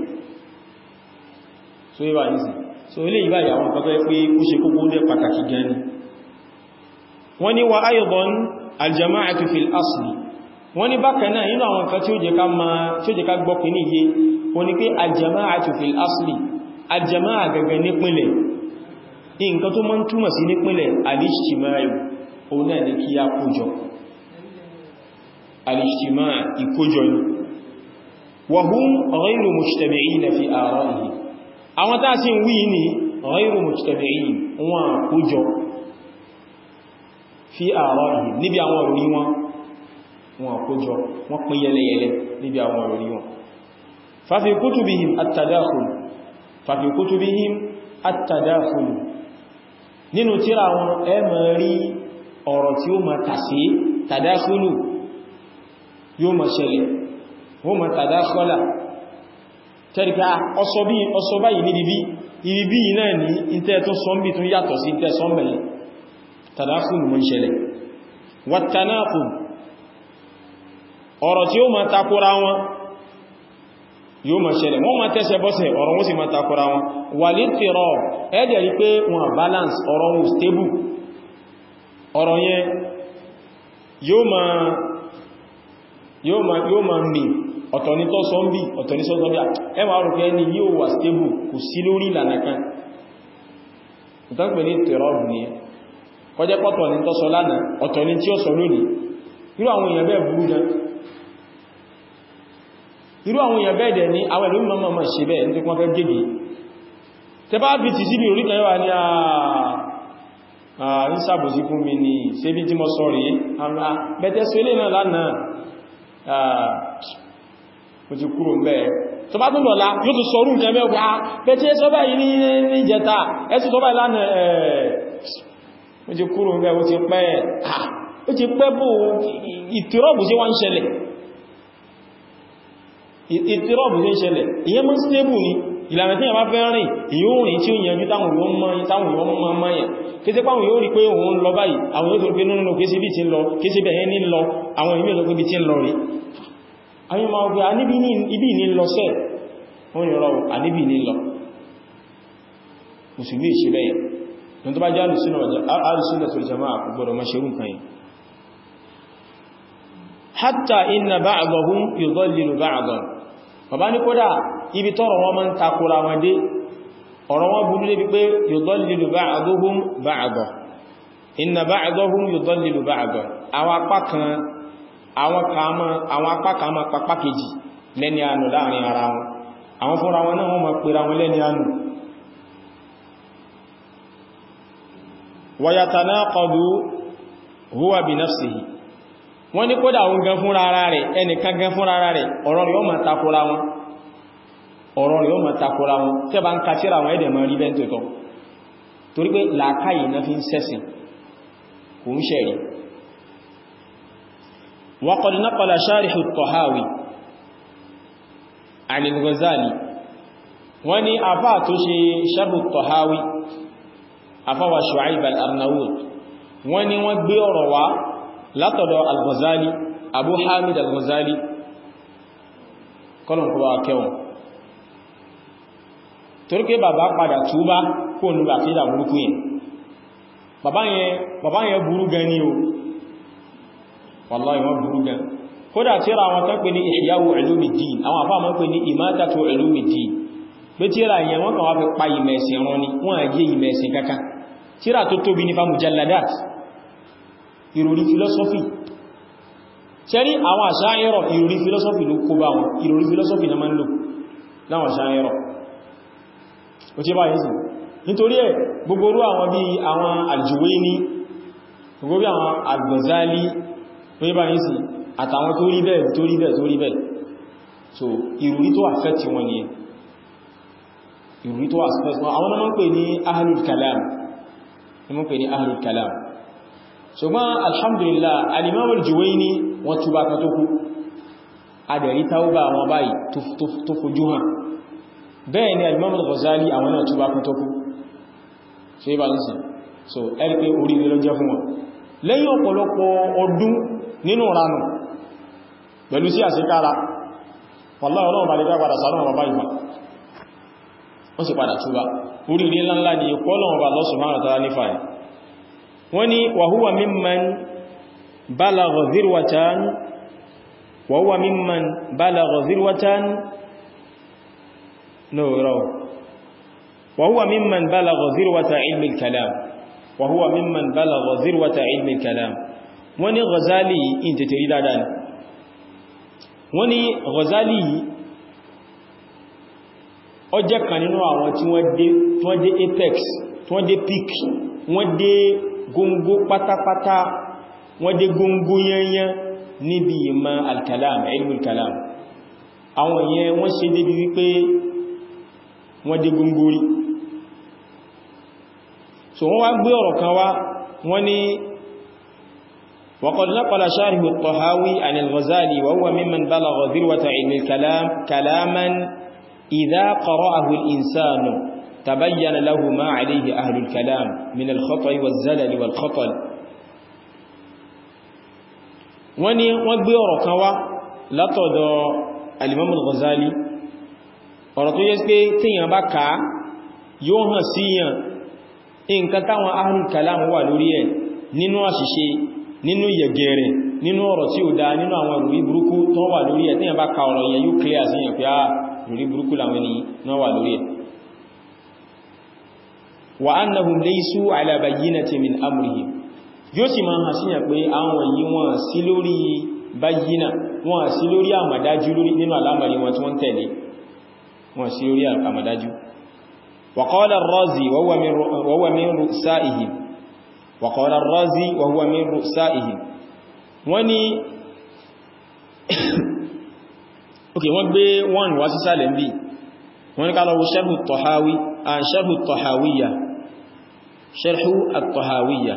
[SPEAKER 1] so yíba ní sí so ilé ìbá ìyàwó nǹkan fẹ́ pé ó ṣe kókó dé pàtàkì gan ni wọ́n ní wa ayọ̀bọ̀n aljama'atu fil asli wọ́n ní bákan náà inú àwọn nǹkan tí ó jẹ́ ká máa tí ó jẹ́ ká gbọ́ pín níye wọ́n ní pé aljama'atu fil asli aljama'a gẹ́gẹ́ nípìnlẹ̀ nǹkan tó mọ́ ń túmọ̀ sí nípìnlẹ̀ alishtima'i òun náà ní kí á kójọ alishtima'i ìkójọ ni wa hum ghayru mujtami'ina fi ara'ihi àwọn tá sí ń wí ní ghayru mujtami'in wọn kójọ fi ara'ihi níbi àwọn òrí wọn wọn kójọ wọn pín yẹlẹyẹlẹ níbi àwọn òrí wọn fa fi kutubihim at-tadakhul fa fi kutubihim at-tadakhul nínú tírà wọn ẹ máa rí ọ̀rọ̀ tí ó ma tàṣí tàdáṣúlù yóò ma ṣẹlẹ̀ wọ́n ma tàdáṣọ́lá tẹ́ríká ọsọ báyìí ní ibi ibi náà ní ìtẹ́ tó sọ́mbì tún yàtọ̀ sí ìtẹ́ sọ́mbẹ̀lẹ̀ tàdáṣúlù mọ́ ṣẹlẹ̀ wàtànáàkùn ọ̀rọ̀ tí ó ma takora wọn yóò ma ṣẹlẹ̀ wọ́n ma tẹ́sẹ̀ bọ́sẹ̀ ọ̀rọ̀ wọ́n sì ma takora wọn wà lè tẹ̀rọ ẹ́dẹ̀ rí pé wọn balance ọ̀rọ̀ wọn stable ọ̀rọ̀ yẹn yóò ma yóò ma yóò ma mì ọ̀tọ̀ ní tó sọ ń bí ọ̀tọ̀ ní sọ́sọ́ bí ẹ ma rùkẹ́ ní yóò wà stable kò sí lórí ìlànà kan ìtànkpẹ̀ ní tẹ̀rọ ọ̀bù ní kọjẹ́ pọ̀tọ̀ ní tó sọ lánàá ọ̀tọ̀ ní tí ó sọ lónìí irú àwọn èèyàn bẹ́ẹ̀ burú gan irú àwọn èèyàn bẹ́ẹ̀ dẹ̀ ní àwọn ìlú mọ́mọ́ mọ́ ṣe bẹ́ẹ̀ ní wọ́n fẹ́ gẹ́gẹ́ tẹ bá bí ti síbi orí kẹwàá ní àà ń sàbòsí fún mi ní ṣébí tí mo sọ rí àmà bẹ́tẹ́ sí ilé náà lánàá mo ti kúrò mẹ́ tó bá tún lọ́la yóò tún sọrún kẹ mẹ́ wá bẹ́tẹ́ sọ báyìí ní ìjẹta ẹsù tó báyìí lánàá ẹ̀ mo ti kúrò mẹ́ ó ti pẹ́ ó ti pẹ́ bó ìtìrọ́bù sí wá ń ṣẹlẹ̀ ìtìrọ́bù sí ń ṣẹlẹ̀ ìyẹn mọ́ stable ni ìlànà tí a bá fẹ́ rìn yóò rìn tí ó yẹnjú táwọn yóò mọ́ táwọn yóò mọ́ mọ́yàn kése páwọn yóò rí pé òun lọ báyìí àwọn yóò tó rí pé nínú kése bí ti ń lọ kése bẹ̀ẹ́ ní lọ àwọn ìmí ọ̀tọ́ bí ti ń lọ rí àwọn ọmọ ọgbẹ̀ aníbí ní lọ sẹ́ wọ́n ni rọrùn aníbí ní lọ mùsùlùmí ìṣẹ́ bẹ́ẹ̀ ní tó bá jẹ́ alùsùnà tó jama gbọ́dọ̀ mọ́ ṣerú nǹkan yìí hatta inna ba'dahum yudallilu ba'dan bàbá ní kódà ibi tọ́rọ wọn máa ń takora wọn dé ọ̀rọ̀ wọn burú débi pé yudallilu ba'duhum ba'da inna ba'dahum yudallilu ba'da àwọn apá kan àwọn apá kan máa papá kejì lẹ́ni ànù láàrin ara wọn àwọn fúnra wọn náà wọ́n máa pèrà wọn lẹ́ni ànù wa yatanaqadu huwa bi nafsihi wọ́n ní kódà òun gan fúnra ara rẹ̀ ẹnìkan gan fúnra ara rẹ̀ ọ̀rọ̀ rẹ̀ ó máa takora wọn ọ̀rọ̀ rẹ̀ ó máa takora wọn tẹ́ bá ń ka tíra wọn ẹ̀dẹ̀ máa rí bẹ́ẹ̀ tó tọ́ torí pé làákàyè náà fi ń sẹ́sìn kò ń ṣẹ̀rí wa qad naqala sharihu at-Tahawi an al-Ghazali wọ́n ní afá tó ṣe sharhu at-Tahawi afáwà Shu'aib al-Arnaut wọ́n ní wọ́n gbé ọ̀rọ̀ wá látọ̀dọ̀ al-Ghazali Abu Hamid al-Ghazali kọlùn kọba kẹwọn torí pé bàbá padà túbá kó ní bà fídà burúkú yẹn bàbá yẹn burú gan ní o wallahi wọ́n burú gan kódà tíra àwọn kan pè ní Ihya'u Ulumuddin àwọn àfáà mọ́ pè ní Imatatu Ulumuddin pé tíra yẹn wọ́n kàn wá fi pa ìmẹ̀sìn rán ni wọ́n àjẹ́ ìmẹ̀sìn kankan tíra tó tóbi ní fa mujalladat ìròrí filosofi ṣẹ́rí àwọn àṣáyẹ́rọ̀ ìròrí filosofi ló kó bá wọn ìròrí filosofi na máa ń lò láwọn àṣáyẹ́rọ̀ ó tí bá yìí sí nítorí ẹ̀ gbogbo orú àwọn bí àwọn Al-Juwayni gbogbo bí àwọn Al-Ghazali tó yí bá yìí sí àtàwọn tó rí bẹ́ẹ̀ tó rí bẹ́ẹ̀ tó rí bẹ́ẹ̀ so ìròrí tó affect wọn ni ìròrí tó affect wọn àwọn náà ń pè ní ahlul kalam ni wọ́n pè ní ahlul kalam ṣùgbọ́n alhamdulillah alimamul Juwayni wọ́n túbá kan tó kú adẹ̀rí taubá wọn báyìí tó fojú hàn bẹ́ẹ̀ ni alimamul Ghazali àwọn náà túbá kan tó kú so ibá ń sìn so ẹ̀rí pé orí lọ jẹ́ fún wọn lẹ́yìn ọ̀pọ̀lọpọ̀ ọdún nínú ranù pẹ̀lú sí àṣíkára wallahi ọlọ́run bá lè dá padà sánú ọmọ báyìí wọ́n sì padà túbá orí ilé ńláńlá ni ìkọ́ ọlọ́run bá Allah subhanahu wa ta'ala nífà ẹ̀ wọ́n ni wàhúwà mímman balagha dhirwatan wa huwa mimman balagha dhirwatan no raw wa huwa mimman balagha dhirwata ilmi al-kalam wa huwa mimman balagha dhirwata ilmi al-kalam wani Ghazali in tètè rí dáadáa ni wọ́n ní Ghazali yìí ó jẹ́ kan nínú àwọn tí wọ́n dé apex tí wọ́n dé peak wọ́n dé góngó pátápátá wọ́n dé góngó yányán níbi ìmọ̀ al-kalam ilmul kalam àwọn yẹn wọ́n ṣe débi wípé wọ́n dé góngó rí so wọ́n wá gbé ọ̀rọ̀ kan wá wọ́n ní وقد نقل شارح الطهاوي عن الغزالي وهو ممن بلغ ذروة علم الكلام كلاما إذا قرأه الإنسان تبين له ما عليه أهل الكلام من الخطأ والزلل والخطل wani wọ́n gbé ọ̀rọ̀ kan wá látọ̀dọ̀ al-Imam al-Ghazali ọ̀rọ̀ tó yẹ pé tíyàn bá ká yóò hàn síyàn nǹkan táwọn ahlul kalam wà lórí ẹ̀ nínú àṣìṣe nínú yẹ̀gẹ̀rẹ̀ nínú ọ̀rọ̀ tí ó dá nínú àwọn ìròrí burúkú tó wà lórí ẹ̀ tíyàn bá ka ọ̀rọ̀ yẹn yóò clear sí yẹn pé á ìròrí burúkú làwọn ènìyàn náà wà lórí ẹ̀ wa annahum laysu ala bayyinati min amrihim yóò sì máa hàn síyàn pé àwọn yìí wọ́n sí lórí bayyina wọ́n sí lórí àmàdájú lórí nínú alámàrí wọn tí wọ́n tẹ̀lé wọ́n sí lórí àmàdájú wa qala ar-Razi wa huwa min ru'saihim وقال الرازي وهو من رؤسائهم wani ok wọ́n gbé wọ́n wá sí sálẹ̀ ń bí wọ́n ní kálọ̀wọ́ sharhu at-Tahawi an sharhu at-Tahawiyya sharhu at-Tahawiyya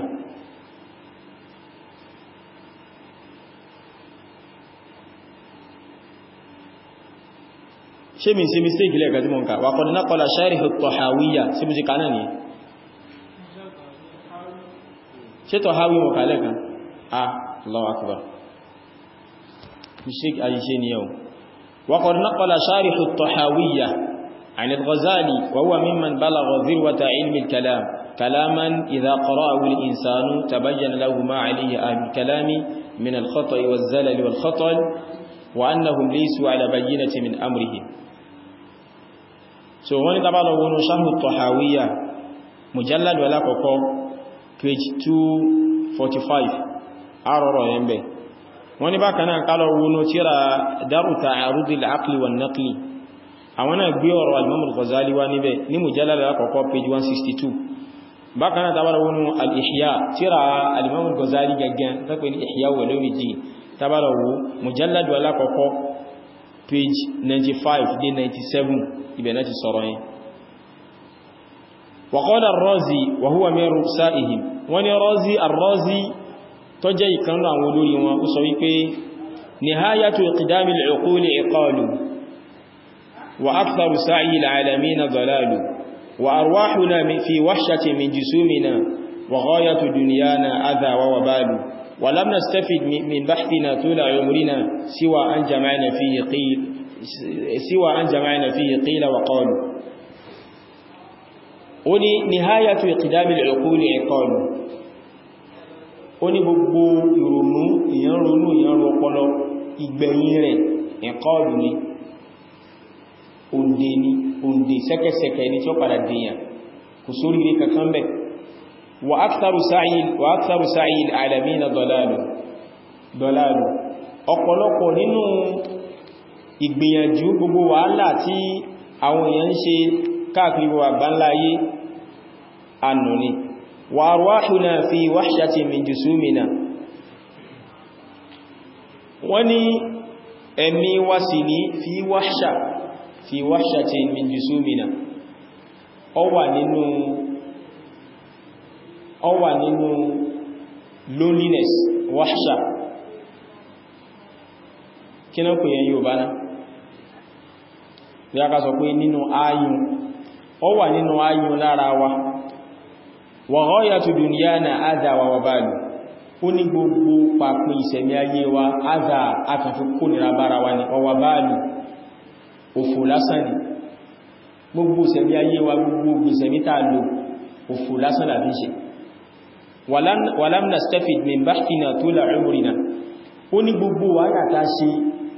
[SPEAKER 1] ṣe mi sí mistake lẹ́ẹ̀kà tí mọ́ nǹkan wa qad naqala sharhu at-Tahawiyya sí mú sí kanáà ni ṣe tọ̀ hawi mọ̀ kàlẹ̀ kan ah Allahu akbar mistake àyíṣẹ́ ni yau wa qad naqala sharih at-Tahawiyya عن الغزالي وهو ممن بلغ ذروة علم الكلام كلاما إذا قرأه الإنسان تبين له ما عليه أهل الكلام من الخطأ والزلل والخطل وأنهم ليسوا على بينة من أمرهم so wọ́n ni tàbá lọ wọnú ṣáhù tọ̀hàwíyà mujallad wala kọ̀kọ́ page 245 arọ̀rọ̀ yẹn bẹ̀ wọ́n ni bákan náà kálọ̀ wọnú tíra daru ta'arudil aqli wan naqli àwọn náà gbé ọ̀rọ̀ al-Imam al-Ghazali wá níbẹ̀ ní mujallad wala kọ̀kọ́ page 162 bákan náà tàbá lọ wọnú al-Ihya tíra al-Imam al-Ghazali gaggan tàbí ní Ihya Ulumuddin tàbá lọ wọ mujallad wala kọ̀kọ́ page 95 dé 97 ibẹ̀ náà ti sọ̀rọ̀ yẹn وقال الرازي وهو من رؤسائهم wani razi arrazi tó jẹ́ ìkan àwọn olórí wọn ó sọ wípé nihayatu iqdami al'uquli iqalu wa aktharu sa'i al'alamin dalalu wa arwahuna fi wahshati min jisumina wa ghayatu dunyana adha wa wabalu wa lam nastafid min bahthina tula umrina siwa an jama'na fihi qil siwa an jama'na fihi qila wa qalu ó ní nihayatu iqdamil uquli iqalu ó ní gbogbo ìrònú ìyàn ronú ìyàn ro ọpọlọ ìgbẹ̀yìn rẹ̀ iqalu ni òǹdè ni òǹdè sẹ́kẹsẹ̀kẹ́ ni tí ó padà dìyàn kò sórí rí kankan bẹ̀ wa aktharu sa'il wa aktharu sa'il alamina dalalu dalalu ọ̀pọ̀lọpọ̀ nínú ìgbìyànjú gbogbo wàhálà tí àwọn èèyàn ń ṣe káàkiri gbogbo àgbáńlá ayé annù ni wa arwahuna fi wahshati min jusumina wọ́n ní ẹ̀mí wa sì ní fi wahsha fi wahshati min jusumina ó wà nínú ó wà nínú loneliness wahsha kí náà kò yẹn yóò bá náà bí a ká sọ pé nínú ayun ó wà nínú ayun lára wa wa ghayatu dunyana adha wa wabalu ó ní gbogbo pàpín ìṣẹ̀mí ayé wa adha akàfi kó nira bára wa ní wa wabalu òfò lásán ni gbogbo ìṣẹ̀mí ayé wa gbogbo ìṣẹ̀mí tàà lò òfò lásán làbí ṣe walam nastafid min bahthina tula umrina ó ní gbogbo wàhálà tá ṣe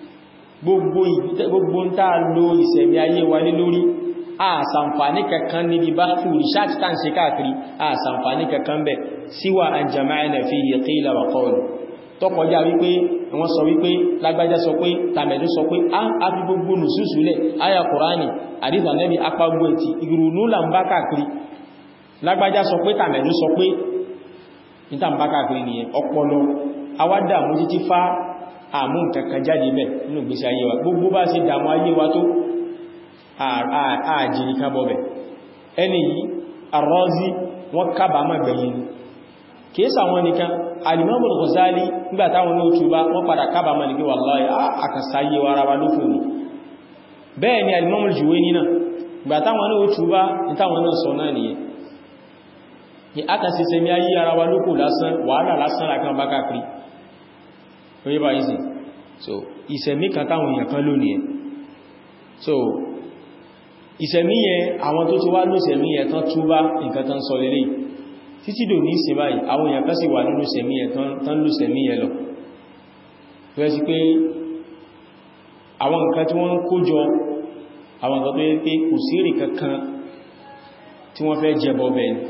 [SPEAKER 1] gbogbo ń tàà lo ìsẹ̀mí ayé wa lé lórí àsànfàní kankan níbi bahthu research tàn ṣe káàkiri àsànfàní kankan bẹ̀ síwà an jama'na fihi qila wa qawla tó kọjá wípé wọ́n sọ wípé lágbájá sọ pé tàmẹ̀lú sọ pé a fi gbogbo nùsùsùlẹ̀ aya kùránì àdíta nẹ́bí apágbó ẹ̀tì ìrùnú là ń bá káàkiri lágbájá sọ pé tàmẹ̀lú sọ pé níta ń bá káàkiri nìyẹn ọpọlọ awádà mú títí fá àmú kankan jáde mẹ́ nínú gbésí ayé wa gbogbo bá ṣe dàmú ayé wa tó ààjìrì kan bọ̀bẹ̀ ẹni yìí Ar-Razi wọ́n kábàámà gbẹ̀yìn kìísà wọn nìkan Al-Imam Al-Ghazali nígbàtàwọn ní òtúbá wọ́n padà kábàámà ní pé wallahi àkàsáyé wa ara wa ló fún ní bẹ́ẹ̀ ni Al-Imam Al-Juwayni náà nígbàtàwọn ní òtúbá nítàwọn náà sọ náà nìyẹn ni aka sì sẹmi ayé ara wa lókò lásán wàhálà lásán àkan bá káàkiri orí bá ìsìn so ìsẹ̀mí kan táwọn èèyàn kan lónìí ẹ̀ so ìsẹ̀mí yẹn àwọn tó ti wá lóṣẹ̀mí yẹn tán túbá nǹkan tán sọ lélẹ̀ títí dò ní ìsìn báyìí àwọn èèyàn kan sì wà nínú sẹ̀mí yẹn tán lóṣẹ̀mí yẹn lọ tó yẹ sí pé àwọn nǹkan tí wọ́n ń kójọ àwọn nǹkan tó yẹ pé kò sí èrè kankan tí wọ́n fẹ́ jẹbọ bẹ́ẹ̀ ni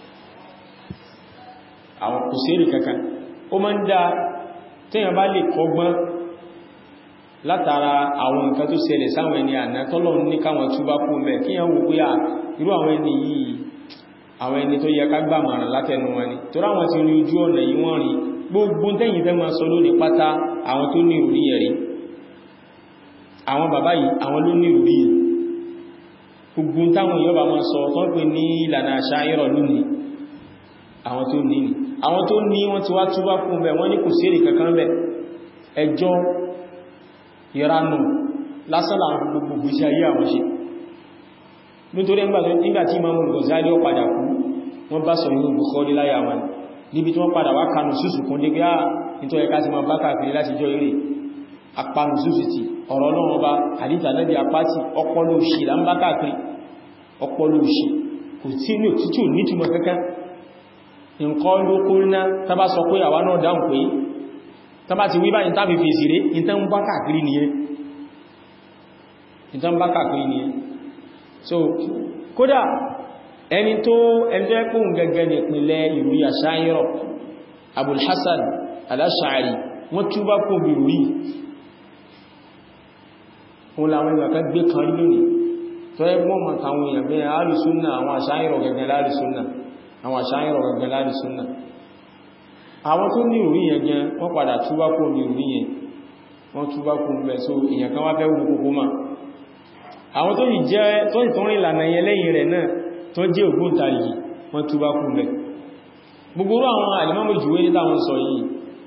[SPEAKER 1] àwọn kò sí èrè kankan ó máa ń dá tíyàn bá lè kọgbọ́n látara àwọn nǹkan tó ṣẹlẹ̀ sáwọn ẹni àná tọ́lọ̀ ní káwọn túbá kú mẹ́ kí yàn wò pé à irú àwọn ẹni yìí àwọn ẹni tó yẹ ká gbà màrán látẹnu wọn ni tó ráwọn ti rí ojú ọ̀nà yìí wọ́n rí gbogbo tẹ́yìn fẹ́ máa sọ lónìí pátá àwọn tó ní ìròrí yẹn rí àwọn bàbá yìí àwọn ló ní ìròrí yìí gbogbo táwọn èèyàn bá máa sọ tó ń pè ní ìlànà àṣà ìrọ̀ lónìí àwọn tó ní ni àwọn tó ní wọ́n ti wá túbá fún bẹ̀ wọ́n ní kò sí èrè kankan bẹ̀ ẹjọ́ ìranù lásán láwọn gbogbo iṣẹ́ ayé àwọn ṣe nítorí nígbàtí Imam Ghazali ó padà kú wọ́n bá sọ inú Bukhari láyà wọn níbi tí wọ́n padà wá kanù súsù kún dé gbá nítorí ẹka ti ma bá káàkiri láti jọ eré apanu súsù ti ọ̀rọ̀ náà bá àdíjà lẹ́bí apáti ọpọlọ òṣì là ń bá káàkiri ọpọlọ òṣì kò tí ní òtítù nítumọ̀ kankan nǹkan ló kó ná tàbá sọ pé àwa náà dáhùn pé tàbá ti wí báyìí tàbí fèsì rẹ̀ ìtàn bá káàkiri nìyẹn ìtàn bá káàkiri nìyẹn so kódà ẹni tó ẹjọ́ ẹkùn gẹ́gẹ́ ní ìpínlẹ̀ ìròyìn àṣáyírọ̀ Abul Hasan al-Ash'ari wọ́n túbá kún bí rí wọn làwọn ìgbà kan gbé kan lónìí tó ẹgbọ́n mọ̀ tàwọn èèyàn bẹ́ẹ̀ alùsúnnà àwọn àṣáyírọ̀ gẹ́gẹ́ lálùsúnnà àwọn àṣáyẹ̀rọ̀ gẹ̀gẹ̀ láti súnnà àwọn tó ní orí yẹn jẹ́ wọ́n padà túbá kó ní orí yẹn wọ́n túbá kó mẹ́ so èyàn kan wá fẹ́ wù kókó máa àwọn tó yìí jẹ́ tó yìí tó rìn ìlànà yẹn lẹ́yìn rẹ̀ náà tó jẹ́ ògbóǹtarìgì wọ́n túbá kó mẹ́ gbogbo àwọn àlìmọ́mù jùwé ní táwọn sọ yìí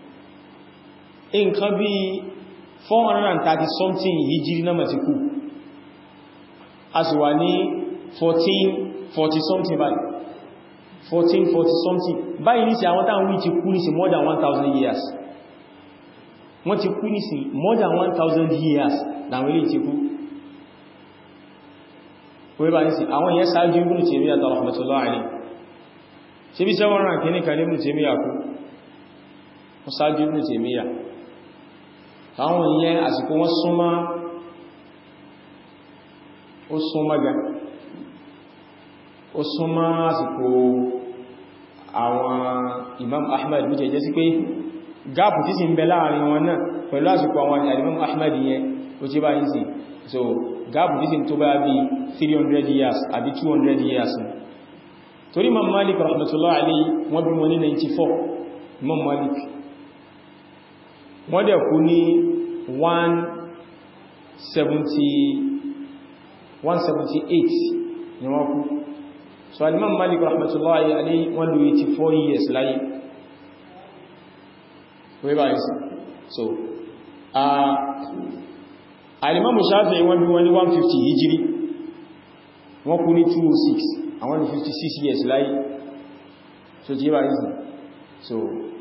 [SPEAKER 1] nǹkan bí 430 something hijiri náà ti kú a sì wà ní 1440 something báyìí 1440 something báyìí ní sí àwọn táwọn wí ti kú ní sí more than 1000 years wọ́n ti kú ní sí more than 1000 years láwọn ilé ti kú wọ́n bá ní sí àwọn yẹn sáájú Ibn Taymiyyah rahmatullahi alayhi ṣe bí sẹ́wọ́n rán kí ní kan Ibn Taymiyyah kú wọ́n sáájú Ibn Taymiyyah táwọn yẹn àsìkò wọ́n súnmọ́ ó súnmọ́ gan ó súnmọ́ àsìkò àwọn Imam Ahmad bí jẹjẹ sí pé gáàpù tí sì ń bẹ láàrin wọn náà pẹ̀lú àsìkò àwọn Imam Ahmad yẹn ó tí bá yìí sí so gáàpù tí sì tó bá bí 300 years àbí 200 years torí Imam Malik rahmatullahi alayhi wọ́n bí wọn ní 94 Imam Malik wọ́n dẹ̀ kú ní 178 ni wọ́n kú so alimam malik rahmatullahi alayhi wọ́n lò 84 years láyé wọ́n bá yìí so alimam shafi'i wọ́n bí wọ́n ní 150 hijiri wọ́n kú ní 206 àwọn ní 56 years láyé so jí bá yìí so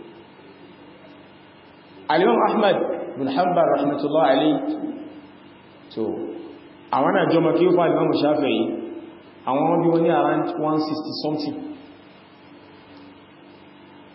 [SPEAKER 1] alimam ahmad bin hanbal rahmatullahi alayhi so àwọn náà jọmọ kí ó fún alimam shafi'i àwọn wọ́n bí wọ́n ní around 160 something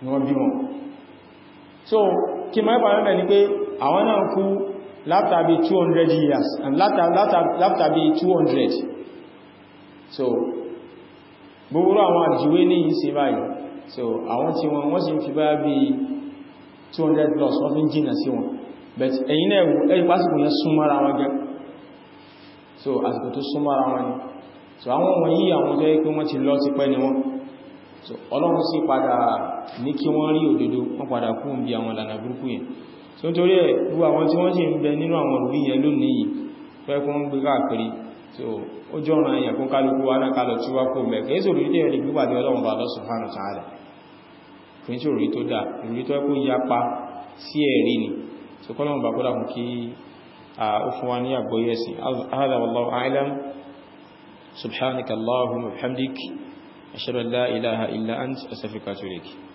[SPEAKER 1] ni wọ́n bí wọn so kí máa pàdé mẹ́ ni pé àwọn náà kú látàbí 200 years and látàbí 200 so gbogbo àwọn àjíwé ní yìí sí báyìí so àwọn tí wọn wọ́n sì ń fi báyá bí 200 plus wọ́n fi ń jìnà sí wọn but ẹ̀yìn náà ẹ̀wù ẹ̀yìn pásìkò yẹn súnmọ́ra wọn gẹ́ so àsìkò tó súnmọ́ra wọn ni so àwọn wọ̀nyí àwọn tó yẹ pé wọ́n ti lọ ti pẹ́ ni wọ́n so ọlọ́run sì padà ní kí wọ́n rí òdodo wọ́n padà kú ń bí àwọn ìlànà burúkú yẹn so nítorí ẹ̀ gbogbo àwọn tí wọ́n sì ń bẹ nínú àwọn òbí yẹn lónìí yìí fẹ́ kún ń gbé káàkiri so ó jọ ọ̀nà èèyàn kún kálukú wa náà kálọ̀ tí wá kó mẹ́ kìí sòrí tí ẹ̀rì gbígbàdé ọlọ́run bá lọ́sùn fánà tààdà kìí sí òrí tó dá ìrí tó ẹkú yapa sí ẹ̀rí ni so kọ́lọ́run bá kọ́lá fún kí ó fún wa ní àgbóyẹ̀sìn hādhā wallāhu a'lam subhanaka allahumma wa bihamdik ashhadu an lā ilāha illā anta astaghfiruka wa atubu ilayk